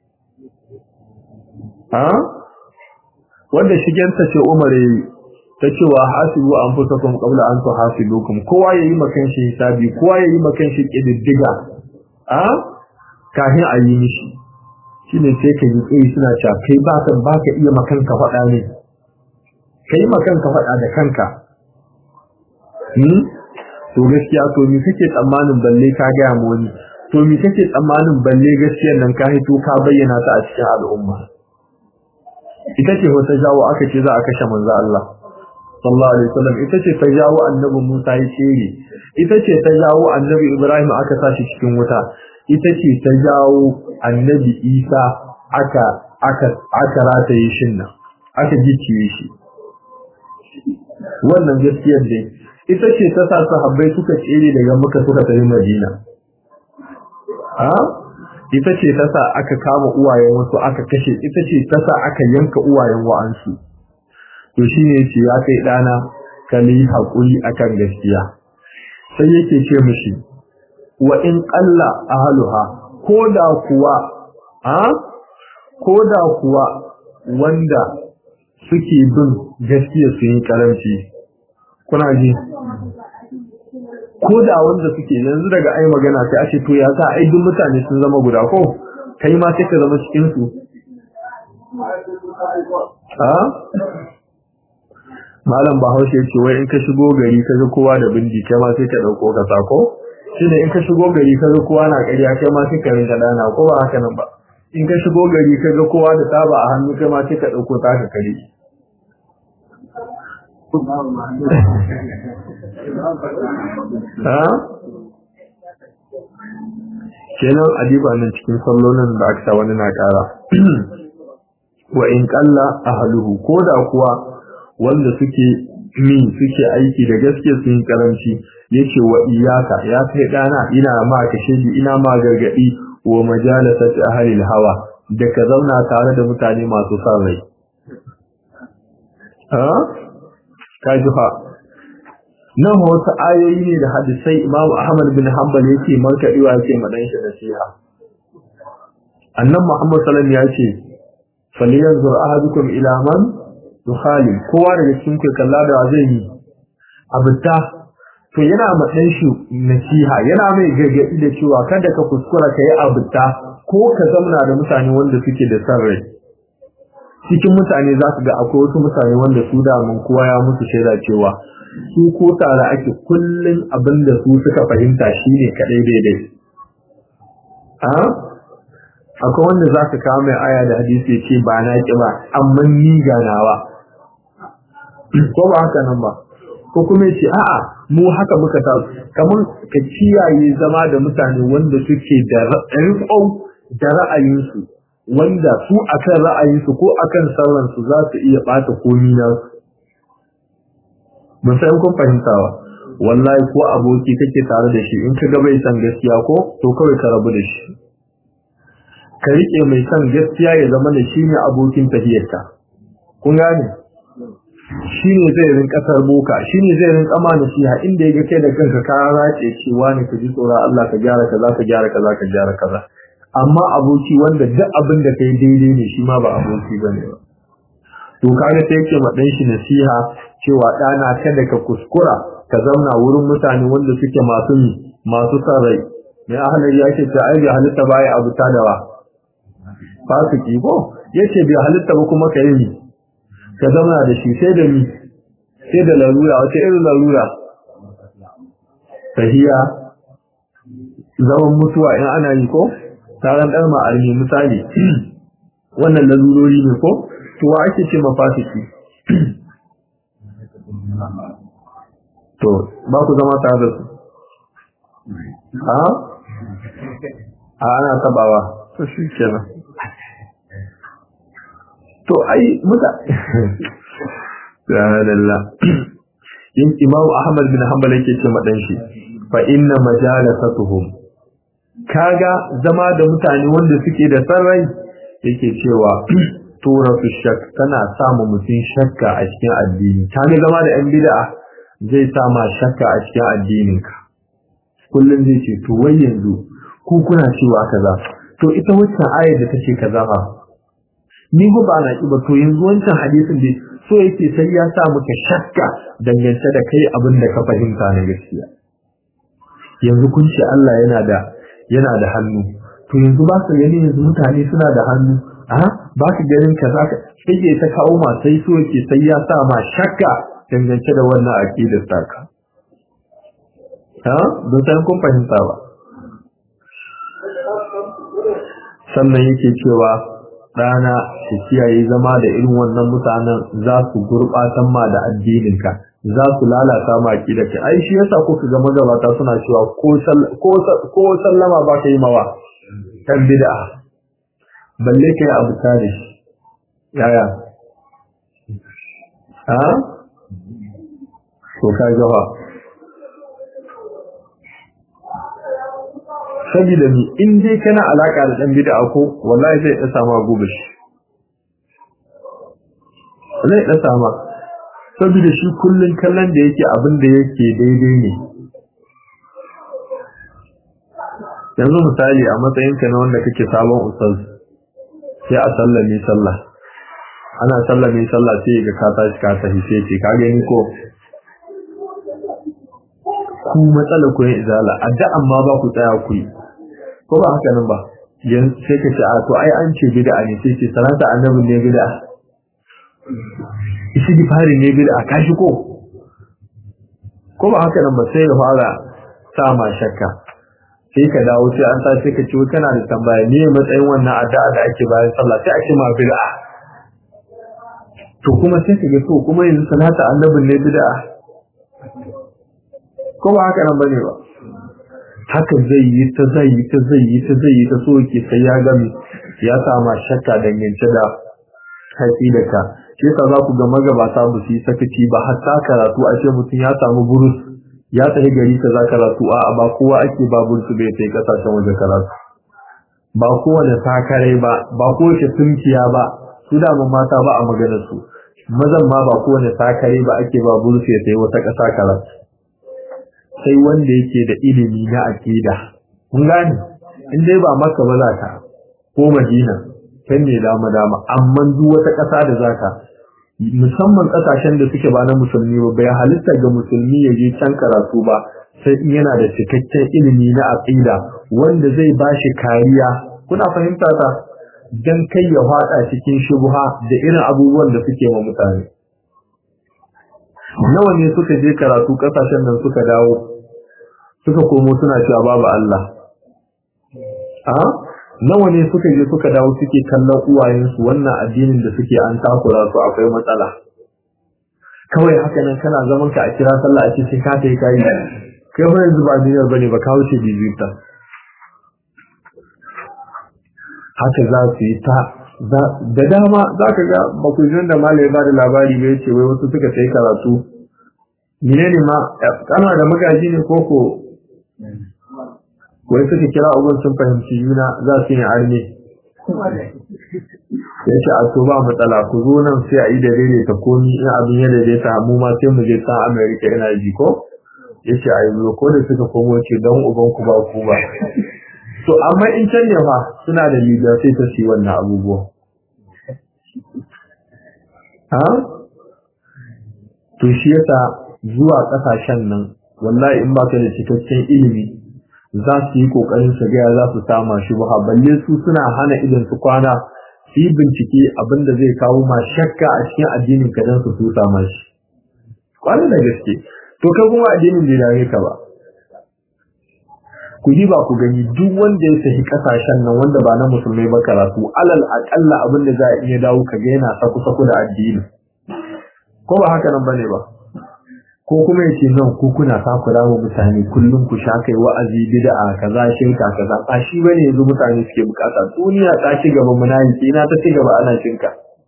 ha wanda shigenta ce Umar yayi ta cewa hasibu anfusakum qabla an tuhasibukum kowa yayi makan shi hisabi kowa yayi makan shi kididdiga a kafin a yi mishi shine sai ka yi tsayi suna cewa kai ba ka ba ka iya makanka faɗa ne kai makanka faɗa da kanka hmm? to gaskiya to me kake tsammanin balle ka gaya mu wani to me kake tsammanin balle gaskiyar nan ka hito ka bayyana ta a cikin al'umma ita ce wata jawo aka ce za a kashe manzo Allah sallallahu alaihi wasallam ita ce ta jawo annabi Musa ya tsere ita ce ta jawo annabi Ibrahim aka sashi cikin wuta ita ce ta jawo annabi Isa aka aka aka rataye shin nan aka gicciye shi wannan gaskiyar dai ita ce ta sa sahabbai suka tsere daga Makka suka tafi Madina a ita ce ta sa aka kama uwayen wasu aka kashe ita ce ta sa aka yanka uwayen wa'ansu to shine yace ya kai dana kali hakuri akan gaskiya sai yake ce mishi wa in qalla ahluha koda kuwa a koda kuwa wanda suke bin gaskiya su yi karanci kuna ji koda wanda suke yanzu daga ai magana sai a ce to ya sa ai duk mutane sun zama guda ko kai ma sai ka zama cikin su a malam bahaushe ce wai in ka shigo gari ka ga kowa da bindi kai ma sai ka dauko ka sako shine in ka shigo gari ka ga kowa na ƙarya kai ma sai ka rinka dana ko ba haka nan ba in ka shigo gari ka ga kowa da taba a hannu kai ma sai ka dauko ta ka kare ha kenan adiba nan cikin sallolin da aka sa wani na ƙara wa in qalla ahluhu koda kuwa wanda suke min suke aiki da gaske sun karanci yace wa iyaka ya kai dana ina ma ka shedi ina ma gargadi wa majalasati ahli hawa da ka zauna tare da mutane masu san rai ha ka ji fa nan wasu ayoyi ne da hadisai Imam Ahmad bin Hanbal yake markadiwa yake madan shi nasiha annan Muhammad sallallahu alaihi wasallam yace falyanzur ahadukum ila man yukhali kowa daga cikin ku kalla da zai yi abuta to yana ma dan shi nasiha yana mai gargadi da cewa kada ka kuskura ka yi abuta ko ka zamna da mutane wanda suke da san rai cikin mutane za su ga akwai wasu mutane wanda su da mun kowa ya musu shaida cewa su ko tare ake kullun abin da su suka fahimta shine kadai daidai a akwai wanda za ka kawo mai aya da hadisi ce ba na ki ba amma ni ganawa ko ba haka nan ba ko kuma ce a'a mu haka muka ta kamar ka kiyaye zama da mutane wanda suke da riƙon da ra'ayinsu wanda su akan ra'ayinsu ko akan sauransu za su iya ɓata komi na mun san kun fahimtawa wallahi ko aboki kake tare da shi in ka ga bai san gaskiya ko to kawai ka rabu da shi ka rike mai san gaskiya ya zama da shi ne abokin tafiyarka kun gane shi ne zai rinka boka shi ne zai rinka ma nasiha inda ya ga kai da kanka ka race cewa ne ka ji tsoron Allah ka gyara kaza ka gyara kaza ka gyara kaza amma aboki wanda duk abin da kai daidai ne shi ma ba aboki bane ba to kaga sai yake ma dan shi nasiha cewa dana kada ka kuskura ka zauna wurin mutane wanda suke masu masu san rai mai ahalar ya ce ta ai bai halitta baya abu ta dawa fasiki ko yace bai halitta ba kuma kai ni ka zauna da shi sai da ni sai da larura wace irin larura tahiya zaman mutuwa in ana yi ko taron ɗan ma'armi misali wannan larurori ne ko to wa ake ce mafasiki to ba ku zama tare da su a a ana tabawa to shi kenan to ai muta subhanallah yin imam ahmad bin hanbal yake ce madan shi fa inna majalasatuhum kaga zama da mutane wanda suke da sarrai yake cewa tura su shak tana samu mutum shakka a cikin addini ta ne zama da yan bid'a zai sama shakka a cikin addininka kullum zai ce to wai yanzu ku kuna cewa kaza to ita wacce ayar da take kaza fa ni ba ba na ki ba to yanzu wancan hadisin dai so yake sai ya sa muka shakka dangance da kai abin da ka fahimta na gaskiya yanzu kun ce Allah yana da yana da hannu to yanzu ba ka gani yanzu mutane suna da hannu a ba ka ganin ka za ka sai ta kawo ma sai so yake sai ya sa ma shakka dangance da wannan aqidar taka ha don san kun fahimta ba sannan yake cewa ɗana su kiyaye zama da irin wannan mutanen za su gurɓatan ma da addininka za su lalata ma da ka ai shi yasa kuka ga magabata suna cewa ko sallama ba ka yi mawa kan bid'a balle ka yi abu tare shi yaya ha to ka gaba saboda ni in dai kana alaka da dan bid'a ko wallahi zai da sama gobe shi zai da sama saboda shi kullun kallon da yake abin da yake daidai ne yanzu misali a matsayin ka na wanda kake sabon ustaz sai a sallame sallah ana sallame sallah sai ga ka tashi ka tafi sai ce ka gani ko ku matsala ku yin izala addu'an ma ba ku tsaya ku yi ko ba haka nan ba yanzu sai ka ce a to ai an ce bid'a ne sai ce salata annabi ne bid'a isi di fari ne bid'a ka shi ko ko ba haka nan ba sai ya fara sa ma shakka sai ka dawo sai an tashi ka ce kana da tambaya ne matsayin wannan addu'a da ake bayan sallah sai ake ma bid'a to kuma sai ka ga to kuma yanzu salata annabi ne bid'a ko ba haka nan bane ba haka zai yi ta zai yi ta zai yi ta zai yi ta so yake sai ya gami ya sama shakka dangance da haƙi da ka shi yasa za ku ga magabata ba su yi sakaci ba hatta karatu a ce mutum ya samu burus ya tafi gari ka za karatu a ba kowa ake ba burus bai sai kasashen waje karatu ba kowane takarai ba ba kowace tunkiya ba su damun mata ba a maganar su mazan ma ba kowane takarai ba ake ba burus ya sai wata ƙasa karatu sai wanda yake da ilimi na aqida kun gane in dai ba maka ba zaka ko madina kan ne dama dama amma duk wata ƙasa da zaka musamman ƙasashen da suke ba na musulmi ba bai halitta ga musulmi ya je can karatu ba sai in yana da cikakken ilimi na aqida wanda zai bashi kariya kuna fahimta ta dan kai ya fada cikin shubha da irin abubuwan da suke wa mutane nawa ne suka je karatu kasashen nan suka dawo suka komo suna cewa babu Allah a nawa ne suka je suka dawo suke kallon uwayensu wannan addinin da suke an takura su akwai matsala kawai haka nan kana zaman ka a kira sallah a ce sai ka kai kai kai ba yanzu ba duniyar bane ba ka wuce bibita haka za su yi ta da dama za ka ga bakujin da malai ba da labari bai ce wai wasu suka sai karatu mine ne ma kana da magaji ne koko wai suka kira abun sun fahimci juna za su yi arme ya ce a to ba matsala ku zo nan sai a yi da daidaita komi in abin ya daidaita mu ma sai mu je san america yana ji ko ya ce a yi ko da suka komo ce don uban ku ba ku ba to amma in can ne fa suna da liga sai ta ci wannan abubuwa ha to shi yasa zuwa kasashen nan wallahi in baka da cikakken ilimi za su yi kokarin su ga za su sama shi ba balle su suna hana idan su kwana su yi bincike abinda zai kawo ma shakka a cikin addinin ka dan su su sama shi kwanan da gaske to kai kuma addinin bai dame ka ba ku yi ba ku gani duk wanda ya sahi kasashen nan wanda ba na musulmai ba karatu alal akalla abin da za a iya dawo ka ga yana saku saku da addini ko ba haka nan bane ba ko kuma yace nan ku kuna takura wa mutane kullum ku sha kai wa'azi bid'a kaza shirka kaza ba shi bane yanzu mutane suke bukata duniya ta ci gaba munafiki na ta ci gaba ana shirka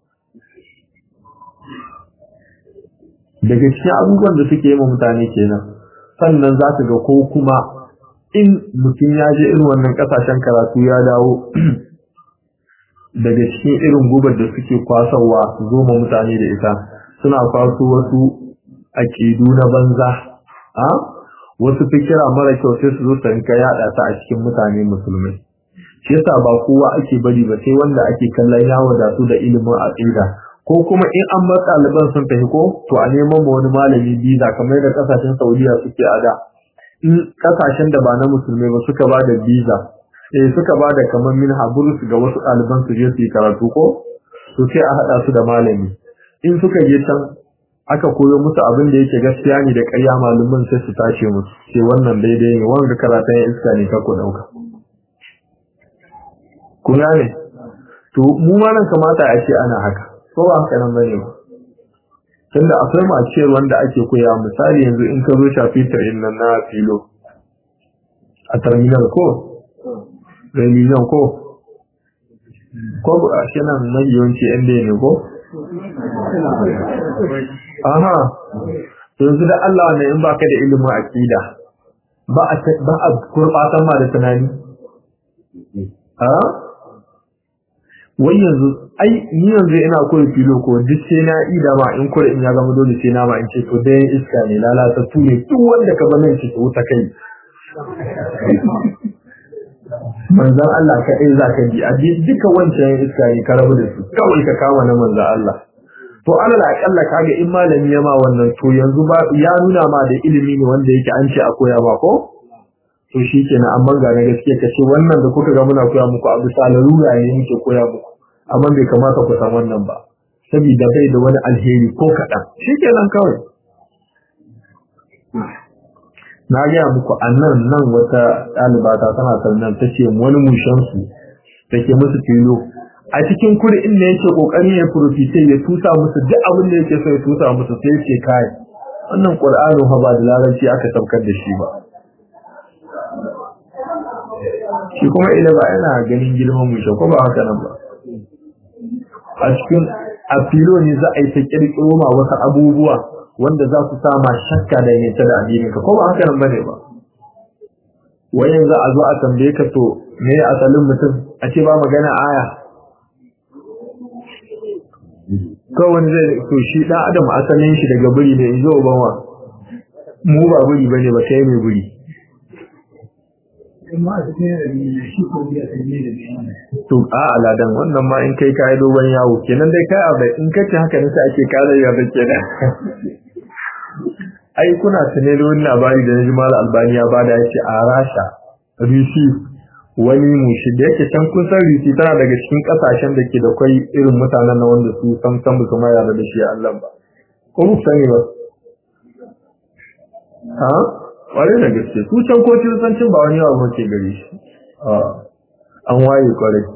daga cikin abubuwan da suke yi wa mutane kenan sannan za ka ga ko kuma in mutum ya je irin wannan kasashen karatu ya dawo daga cikin irin gubar da suke kwasawa zo ma mutane da ita suna kwaso wasu aƙidu na banza a wasu fikira mara kyau sai su zo su rinka yaɗa ta a cikin mutane musulmai shi yasa ba kowa ake bari ba sai wanda ake kallon ya wadatu da ilimin aqida ko kuma in an bar ɗaliban sun tafi ko to a neman ma wani malami biza kamar da kasashen Saudiya suke a da in kasashen da ba na musulmai ba suka ba da biza eh suka bada kamar min haburus ga wasu ɗaliban su je su yi karatu ko to sai a haɗa su da malami in suka je can aka koyo musu abin da yake gaskiya ne da ƙarya malamin sai su tace musu sai wannan daidai ne wanga karatun iska ne ka ku ɗauka kun gane to mu ma nan kamata a ce ana haka ko ba haka nan bane ba tunda akwai maciyar wanda ake koya misali yanzu in ka zo shafi in nan na filo a terminal ko reunion ko ko a shi nan mai yawanci yan ne ko aha yanzu da Allah ne in baka da ilimin aqida ba a ba a gurbatan ma da tunani a wai yanzu ai ni yanzu ina koyi filo ko duk sai na ida ma in kore in ya zama dole sai na ma in ce to dai iska ne lalata tu ne duk wanda ka bane shi to ta kai manzon Allah ka dai zaka ji a duka wancan iska ne ka rabu da su kawai ka kama na manzon Allah to alal akalla kaga in malami ya ma wannan to yanzu ba ya nuna ma da ilimi ne wanda yake an ce a koya ma ko to shi kenan amma ga na gaske ka ce wannan da kuka ga muna koya muku abu salarura ne muke koya muku amma bai kamata ku san wannan ba saboda bai da wani alheri ko kaɗan shi kenan kawai na gaya muku a nan nan wata ɗalibata tana sannan ta ce wani mushensu da ke musu filo a cikin kuri inda yake ƙoƙari ya furofite ya tusa musu duk abin da yake so ya tusa musu sai ce kai wannan ƙur'anin ha ba da larabci aka saukar da shi ba shi kuma ila ba yana ganin girman mushe ko ba haka nan ba a cikin a filo ne za a yi ta kirkiro ma wasu abubuwa wanda za su sama shakka da yake da addinin ka ko ba haka nan bane ba wayan za a zo a tambaye ka to me asalin mutum a ce ba magana aya kawai zai to shi dan adam asalin shi daga buri ne in zo ubanwa mu ba buri bane ba kai mai buri to a aladan wannan ma in kai kai dogon yawo kenan dai kai abai in kace haka ne sai ake kare ya bace da ai kuna tune da wannan labari da naji mal albani ya bada yace a rasha risi wani mushi da yake can kun san risi tana daga cikin kasashen da ke da kai irin mutanen na wanda su san san ba kuma yarda da shi Allah ba ko mu sani ba ha kwarai da gaske su can ko kiristancin ba wani yawa ke gare shi an waye kwarai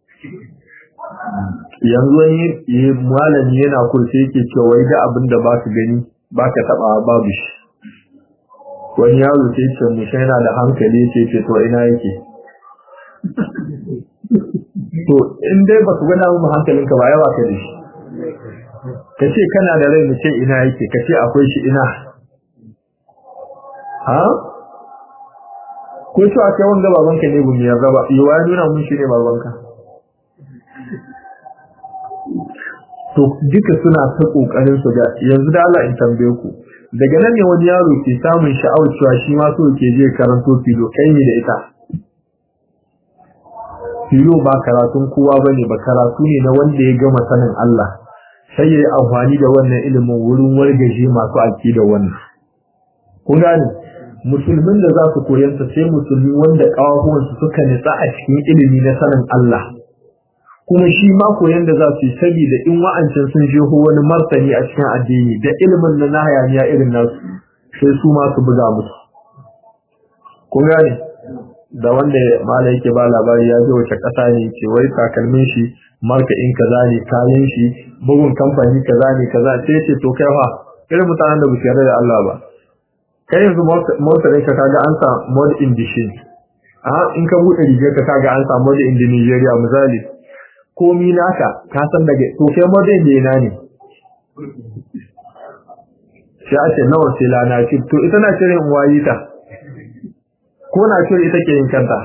yanzu wani malami yana kurce yake cewa wai da abin da ba su gani ba ka taba babu shi wani yaro ce ce mu yana da hankali ce ce to ina yake to in dai ba su gwada mu hankalinka ba yawa ka da shi ka ce kana da rai mu ce ina yake ka ce akwai shi ina ha ko cewa kai wanda babanka ne gumi ya raba yawa ya nuna mun shi ne babanka to duka suna ta kokarin su ga yanzu da Allah in tambaye ku daga nan ne wani yaro ke samun sha'awar cewa shi ma so ke je karanto filo kai ne da ita filo ba karatun kowa bane ba karatu ne na wanda ya gama sanin Allah sai ya yi amfani da wannan ilimin wurin wargaje masu aiki da wannan kun gane musulmin da za su koyanta sai musulmi wanda kawahuwansu suka nitsa a cikin ilimi na sanin Allah kuma shi ma koyan da za su yi saboda in wa'ancin sun jeho wani martani a cikin addini da ilimin na na hayaniya irin nasu sai su ma su buga musu kun gane da wanda mala yake ba labari ya zo wace kasa ne ce wai takalmin shi marka in kaza ne kayan shi bugun kamfani kaza ne kaza sai ce to kai fa irin mutanen da ba su yarda da Allah ba kai yanzu motar ka kaga an sa mod in dishin a in ka bude rigar ka kaga an sa mod in Nigeria misali komi naka ka san daga to kai mod in ina ne shi a ce nawa sai lana ce to ita na cire in wayi ta ko na cire ita ke yin kanta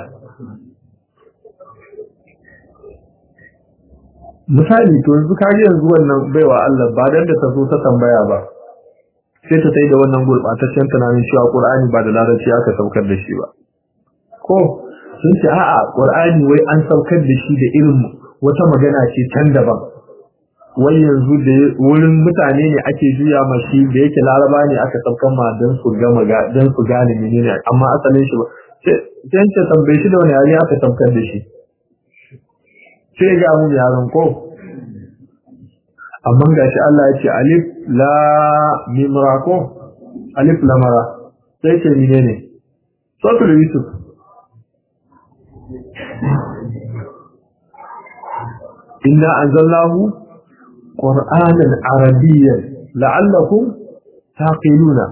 misali to yanzu kaga yanzu wannan baiwa Allah ba dan da ta zo ta tambaya ba sai ta sai da wannan gurbataccen tunanin cewa Qur'ani ba da larabci aka saukar da shi ba ko sun ce a'a Qur'ani wai an saukar da shi da irin wata magana ce can daban wai yanzu da wurin mutane ne ake juya mashi da yake laraba ne aka saukar ma dan su gama ga dan su gane menene amma asalin shi ba sai ce tambaye shi da wani yare aka tamkar da shi sai ga mu yaron ko amma ga shi Allah ya ce alif la mim ra ko alif la mara sai ce ni ne suratul yusuf inna anzalnahu qur'anan arabiyyan la'allakum taqiluna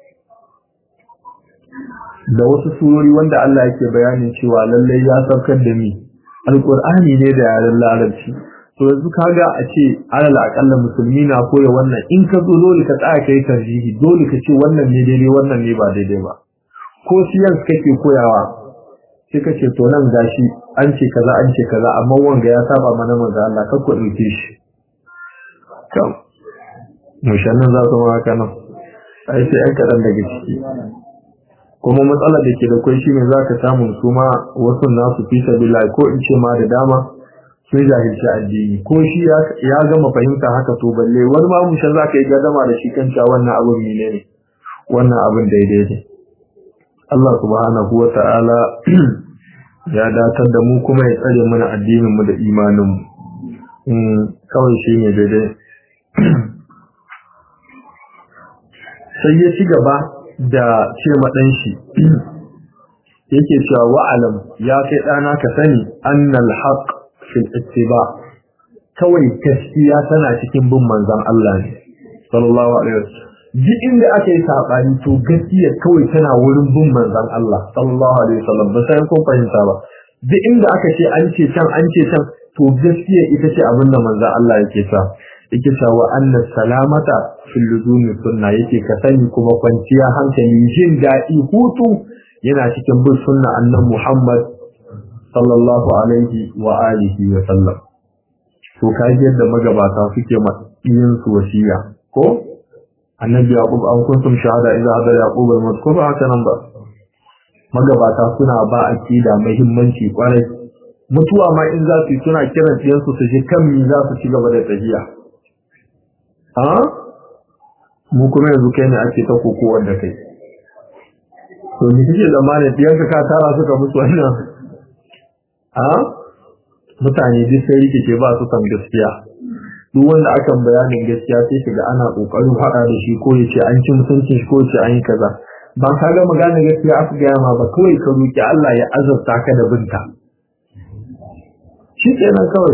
da wasu surori wanda Allah yake bayanin cewa lallai ya saukar da ni alqur'ani ne da yaren larabci to yanzu kaga a ce alal akalla musulmi na koya wannan in ka zo dole ka tsaya kai tarjihi dole ka ce wannan ne daidai wannan ne ba daidai ba ko science kake koyawa sai ka ce to nan gashi an ce kaza an ce kaza amma wanga ya saba mana manzo Allah ka ku dauke shi kam mushannan za su ma haka nan ai sai an kadan daga ciki kuma matsalar da ke da kai shine zaka samu su ma wasu nasu fi sabilillah ko in ce ma da dama sun jahilci addini ko shi ya gama fahimta haka to balle wani ma mushan za ka yi gadama da shi kanta wannan abin mene ne wannan abin daidai ne Allah subhanahu wa ta'ala ya datar da mu kuma ya tsare mana addinin mu da imanin mu kawai shi ne daidai sai ya ci gaba da ce maɗan shi yake cewa wa'alam ya kai ɗana ka sani annal haqq fil ittiba kawai gaskiya tana cikin bin manzon Allah ne sallallahu alaihi wasallam duk inda aka yi sabani to gaskiya kawai tana wurin bin manzon Allah sallallahu alaihi wasallam ba sai kun fahimta ba duk inda aka ce an ce can an ce can to gaskiya ita ce abin da manzon Allah yake sa yake sa wa anna salamata fil luzumi sunna yake ka sani kuma kwanciya hankali jin daɗi hutu yana cikin bin sunna annabi Muhammad sallallahu alaihi wa alihi wa sallam to kaji yadda magabata suke yin su wasiya ko annabi yaqub an kuntum shahada idza hadar yaqub al mazkur haka nan ba magabata suna ba akida muhimmanci kwarai mutuwa ma in za su suna kiran ɗiyan su su ji kan mi za su ci gaba da tafiya a mu kuma yanzu kai ne ake ta kokowar da kai to ni kike zamanin ɗiyanka ka tara suka mutu wannan a mutane duk sai rikice ba su san gaskiya duk wanda aka bayanin gaskiya sai shiga ana kokarin haɗa da shi ko yace an ci mutuncin shi ko yace an yi kaza ba ka ga magana gaskiya aka gaya ma ba kawai ka roki Allah ya azabta ka da binta shi kenan kawai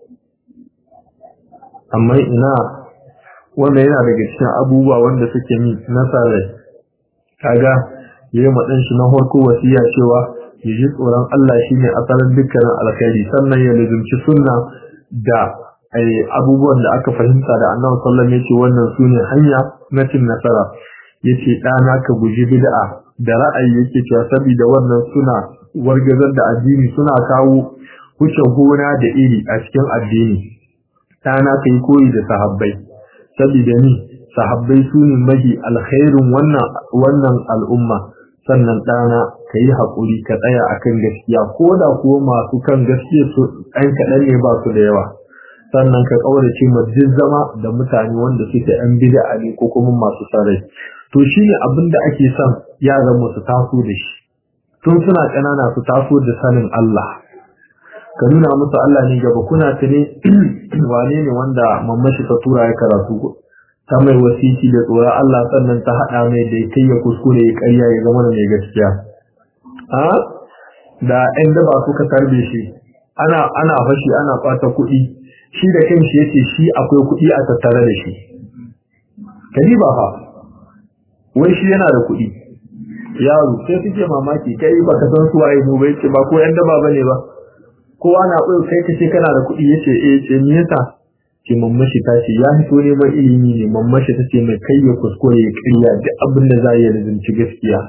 amma ina wanda yana daga cikin abubuwa wanda suke mi nasarar kaga yayi madan shi na farko wasiya cewa ya ji tsoron Allah shi ne asalin dukkanin alkhairi sannan ya lizumci sunna da abubuwan da aka fahimta da annabi sallallahu alaihi wasallam wannan sune hanya na cin nasara yace dana ka guji bid'a da ra'ayi yake cewa saboda wannan suna wargazar da addini suna kawo wuce gona da iri a cikin addini dana kai koyi da sahabbai saboda ni sahabbai sune mahi alkhairin wannan wannan al'umma sannan ɗana ka yi haƙuri ka tsaya a kan gaskiya ko da kuwa masu kan gaskiya su ɗan kaɗan ne ba su da yawa sannan ka ƙaurace ma duk zama da mutane wanda suke ‘yan bid'a ne ko kuma masu sarai to shi ne abin da ake son yaran mu su taso da shi tun suna ƙanana su taso da sanin Allah ka nuna musu Allah ne gaba kuna tuni wane ne wanda mamashi ta tura ya karatu ta mai wasiki da tsoron Allah sannan ta haɗa mai da kai ya kuskure ya ƙarya ya zama da mai gaskiya a da ɗan daba suka tarbe shi ana ana fashi ana ɓata kuɗi shi da kanshi yace shi akwai kuɗi a tattare da shi kadi ba fa wai shi yana da kuɗi yaro sai suke mamaki kai ba ka san su waye mu bai ce ba ko ɗan daba bane ba kowa na ɓoye kai kace kana da kuɗi yace eh ce me yasa ce mammashi ta ce ya fito neman ilimi ne mammashi ta ce mai kai ya kuskure ya karya duk abin da za ya rizanci gaskiya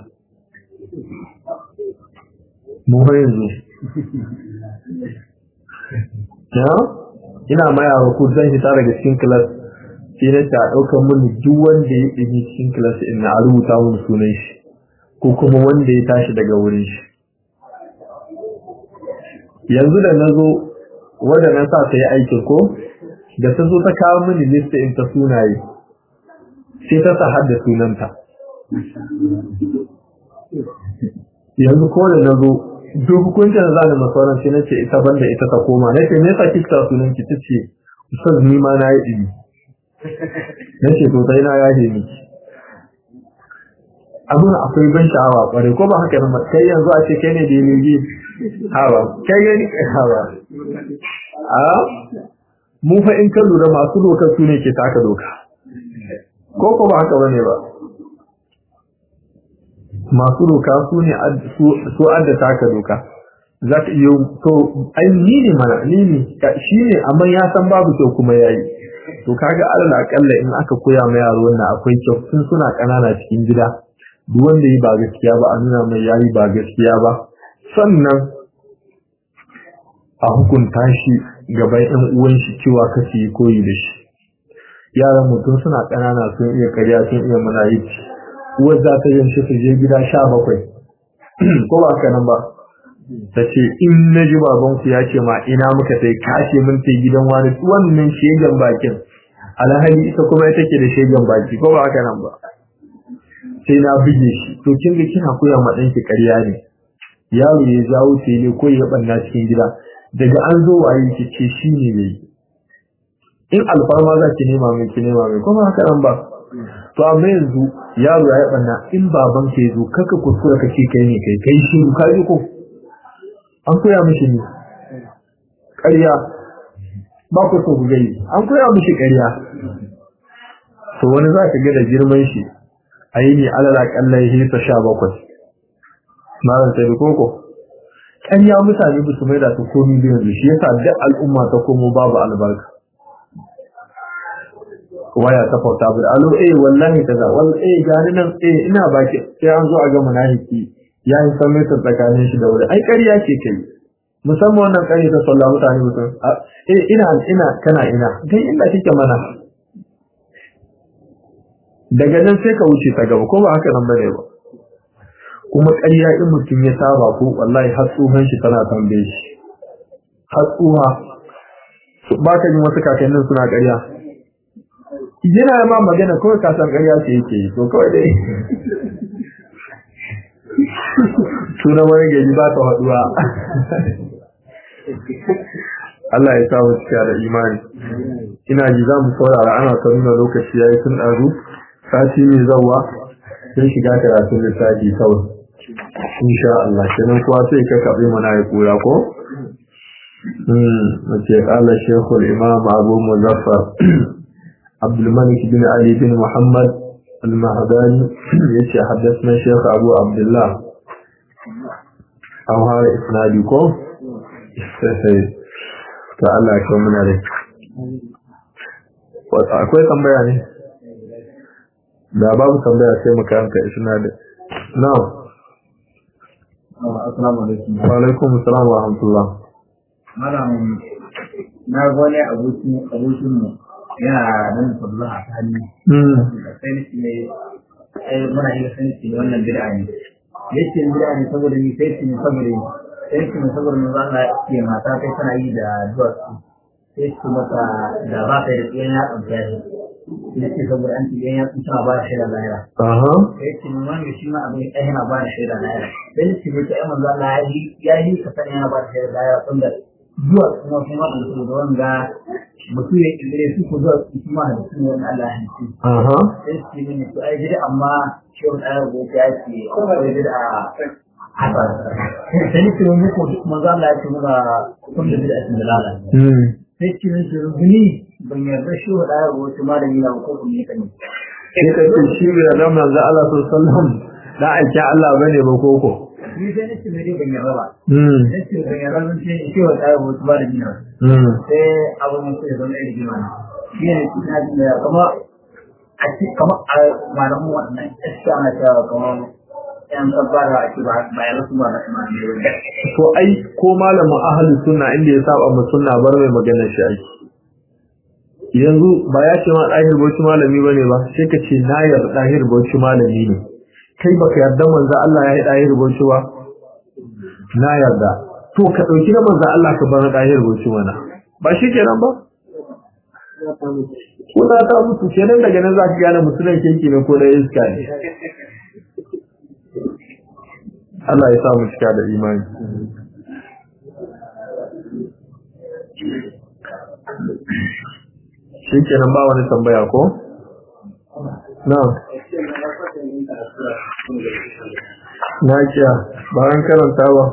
mu har yanzu ya ina ma yaro ko zan fita daga cikin class sai na ta ɗaukar mun duk wanda ya ɗini cikin class in na rubuta mun sunan shi ko kuma wanda ya tashi daga wurin shi yanzu da na zo wanda na sa ta yi aikin ko da ta zo ta kawo mini lista in ta sunaye sai ta sa har da sunanta yanzu ko da na zo duk hukuncin da za ni masauran sai nace ita banda ita ta koma na ce me yasa kika sunan ki tace ustaz ni ma na yi dibi nace to sai na yaje miki abin akwai ban sha'awa kwarai ko ba haka nan kai yanzu a ce kai ne da yi hawa kai gani hawa a mu fa in ka lura masu doka su ne ke taka doka ko ko ba haka bane ba masu doka su ne su adda taka doka za ka iya to ai ni ne mana ni ne shi ne amma ya san babu kyau kuma yayi to kaga alal akalla in aka koya ma yaro wannan akwai kyau tun suna kanana cikin gida duk wanda yi ba gaskiya ba a nuna mai yayi ba gaskiya ba sannan a hukunta shi gaban ɗan uwan shi cewa kace yi koyi da shi yaran mutum suna ƙanana sun iya karya sun iya munayici uwar za ta yin shi su je gida sha bakwai ko ba haka nan ba ta ce in na ji babanku ya ce ma ina muka sai kashe mun sai gidan wani wannan shegen bakin alhali ita kuma ita ke da shegen baki ko ba haka nan ba sai na buge shi to kin ga kina koya ma ɗanki ƙarya ne yaro ya jawo tele ko ya banna cikin gida daga an zo waye ki ce shi ne yayi in alfarma za ki nema mai ki nema mai kuma haka nan ba to amma yanzu yaro ya banna in baban ka yazo kaka kuskura ka ce kai ne kai kai shi ka ji ko an koya mishi ne ƙarya ba ku so ku gani an koya mishi ƙarya to wani za ka ga da girman shi a yi ne alala kallon hisa sha bakwai malam sai koko ƙarya mutane ba su mai da su komi da yanzu shi yasa duk al'umma ta komo babu albarka waya ta fauta bu alo eh wallahi kaza wallahi eh gani nan eh ina baki sai an zo a ga munafiki ya yi san mai tsakanin shi da wuri ai ƙarya ce kai musamman wannan ƙarya ta sallah mutane mutum eh ina ina kana ina dai inda kike mana daga nan sai ka wuce ta gaba ko ba haka nan bane ba kuma ƙarya in mutum ya saba ko wallahi har tsohon shi tana tambaye shi har tsoha ba ka jin wasu kakannin suna ƙarya yana ma magana kawai ka san ƙarya ce yake yi to kawai dai sunan wani gari ba ta haɗuwa Allah ya samu cika da imani ina ji za mu saurara ana ta nuna lokaci ya yi tun ɗazu sati mai zauwa sai shiga karatun lissafi kawai insha Allah kenan kuwa sai ka kaɓe mana ya kura ko mace ƙala shekul imam abu muzaffar abdulmalik bin ali bin muhammad al-mahdani ya ce haddasa shekul abu abdullah an hara isnadi ko ta Allah ya kawo muna rai akwai tambaya ne da babu tambaya sai mu karanta isnadi na'am assalamu alaikum wa alaikum assalam wa rahmatullah malam na ga wani abokin abokin mu yana nan sabla a hannu mm sai ni ne eh muna yi sai ni wannan bid'a ne yace bid'a ne saboda ni sai ni saboda ni sai ni saboda ni za ka ce mata kai tana yi da duwatsu sai su mata da ba ta da tsayen ya ɗauka shi yace saboda an ce ya tsuta ba shi da lahira aha sai ce mun wani shi ma abin ɗaya yana ba da shaida na yara sai ni ce mai ta yaman zalla ya yi ya yi ka sani yana ba da shaida na yara tunda zuwa kuma kuma da su da wanga mutum ya ƙirƙire su ko zuwa su kuma da su wani Allah ya hanci aha sai su ce mini to ai gida amma shi wani ɗaya ko ya ce akwai gida a haka sai ni ce mun ko manzo Allah ya ce muna kun da bid'a da lalata mm sai ce min ce rubuni ban yarda shi wa ɗaya ko wata malami na ko kuma ne kan sai ka ce shi bai da manzo Allah sallallahu alaihi wasallam da aikin Allah bane ba koko ni sai ni ce mai dai ban yarda ba mm nake ban yarda zan ce shi wa ɗaya ko wata malami na mm sai abin mutum ya zama irin jima shi ne ina jin da kama a ci kama a malamu wannan iska na cewa kama yan tsabbara a ci ba ba ya rasu ba na kuma ne wanda to ai ko malamin ahlus sunna inda ya saba mu sunna bar mai maganar shi aiki yanzu ba ya ce ma dahir bauchi malami bane ba sai ka ce na yarda dahir bauchi malami ne kai baka yarda manzo Allah ya yi dahir bauchi ba na yarda to ka dauki na manzo Allah ka bar dahir bauchi mana ba shi kenan ba ko da ta mutu kenan daga nan za ka gane mutunan keke ne ko da iska ne Allah ya sa mu cika da imani shi kenan ba wani tambaya ko? na na kiya bayan karanta ba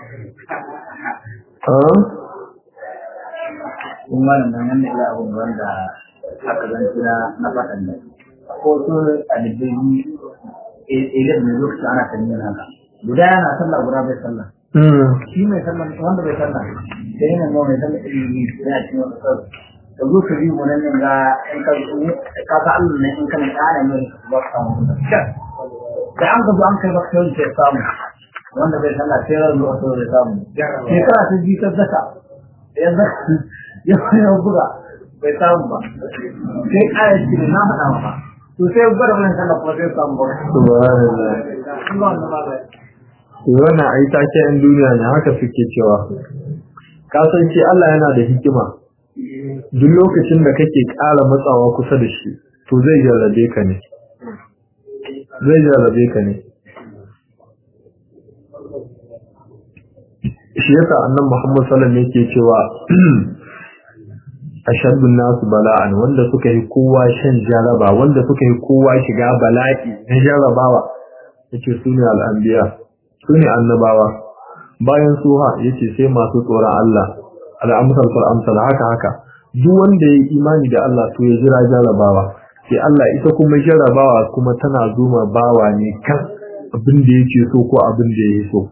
kun malam nan wannan ila abun wanda aka zanci na na faɗan da ko su alibai idan da lokaci ana tanyin haka guda yana sallah guda bai sallah shi mai sallah wanda bai sallah sai yana mawa mai sallah ilimi yana cikin wani sarki da zo ka biyu wannan ne ga in ka ka ka Allah ne in kana kana ne ba ka samu da an ka zo an kai baka sai sai samu wanda bai sallah sai ran zuwa sai samu sai kana ta ji ta zaka yanzu ya ya buga bai samu ba sai kaya ce na faɗa maka to sai gwada wannan sallah kuma sai samu ba subhanallah wannan ai take yan duniya ne haka suke cewa ka san shi Allah yana da hikima duk lokacin da kake ƙara matsawa kusa da shi to zai jarrabe ka ne zai jarrabe ka ne shi yasa annan Muhammad sallallahu alaihi yake cewa ashaddun nasu bala'an wanda suka yi kowa shan jaraba wanda suka yi kowa shiga bala'i na jarabawa yace sune al'anbiya sune annabawa bayan suha yace sai masu tsoron Allah al'amsal fal amsal haka haka duk wanda ya yi imani da Allah to ya jira jarabawa sai Allah ita kuma jarabawa kuma tana zuma bawa ne kan abin da yake so ko abin da yake so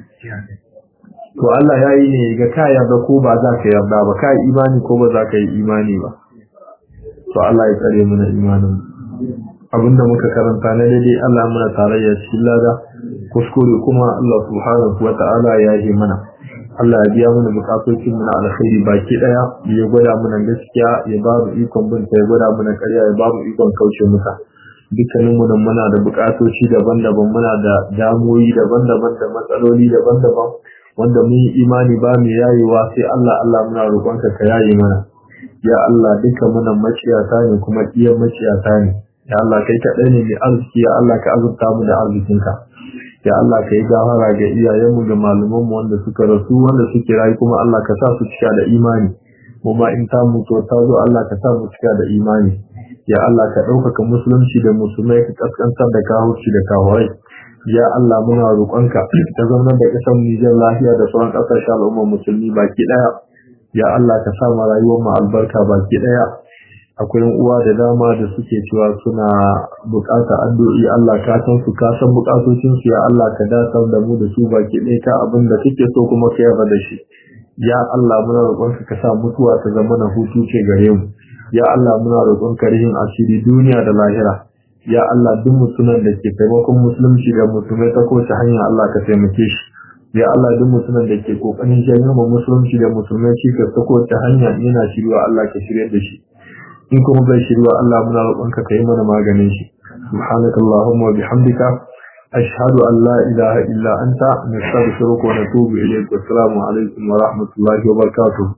to Allah ya yi ne ga ka yarda ko ba za ka yarda ba ka yi imani ko ba za ka yi imani ba to Allah ya tsare mana imanin abinda muka karanta na daidai Allah muna tarayya cikin lada kuskure kuma Allah subhanahu wa ta'ala ya yi mana Allah ya biya mana bukatocin mu na alkhairi baki daya ya gwada mana gaskiya ya ba mu ikon binta ya gwada mana ƙarya ya ba mu ikon kauce masa dukkanin mu nan muna da bukatoci daban-daban muna da damuwoyi daban-daban da matsaloli daban-daban wanda mun yi imani ba mu yayewa sai Allah Allah muna roƙonka ka yaye mana ya Allah duka muna maciyata ne kuma iya maciyata ne ya Allah kai kaɗai ne mai arziki ya Allah ka azurta mu da arzikinka ya Allah ka yi gafara ga iyayenmu da malumanmu wanda suka rasu wanda suke rayu kuma Allah ka sa su cika da imani kuma in ta mutu ta zo Allah ka sa mu cika da imani ya Allah ka ɗaukaka musulunci da musulmai ka kaskantar da kahurci da kahurai ya Allah muna roƙonka ka zaunar da ƙasar Nijar lafiya da sauran ƙasashen al'ummar musulmi baki ɗaya ya Allah ka sa ma rayuwar mu albarka baki ɗaya akwai uwa da dama da suke cewa suna bukata addu'i Allah ka san su ka san bukatocin su ya Allah ka dasar da mu da su baki ɗaya ka abin da kake so kuma ka yarda da shi ya Allah muna roƙon ka sa mutuwa ta zama na hutu ce gare mu ya Allah muna roƙon ka rihin asiri duniya da lahira ya Allah duk mutumin da ke taimakon musulunci da musulmai ta kowace hanya Allah ka taimake shi ya Allah duk mutumin da ke kokarin janyo musulunci da musulmai cikas ta kowace hanya yana shirwa Allah ka shirya da shi in kuma bai shirwa Allah muna roƙonka kai mana maganin shi subhanakallahumma wa bihamdika ashhadu an la ilaha illa anta nastaghfiruka wa natubu ilayk wa assalamu alaikum wa rahmatullahi wa barakatuh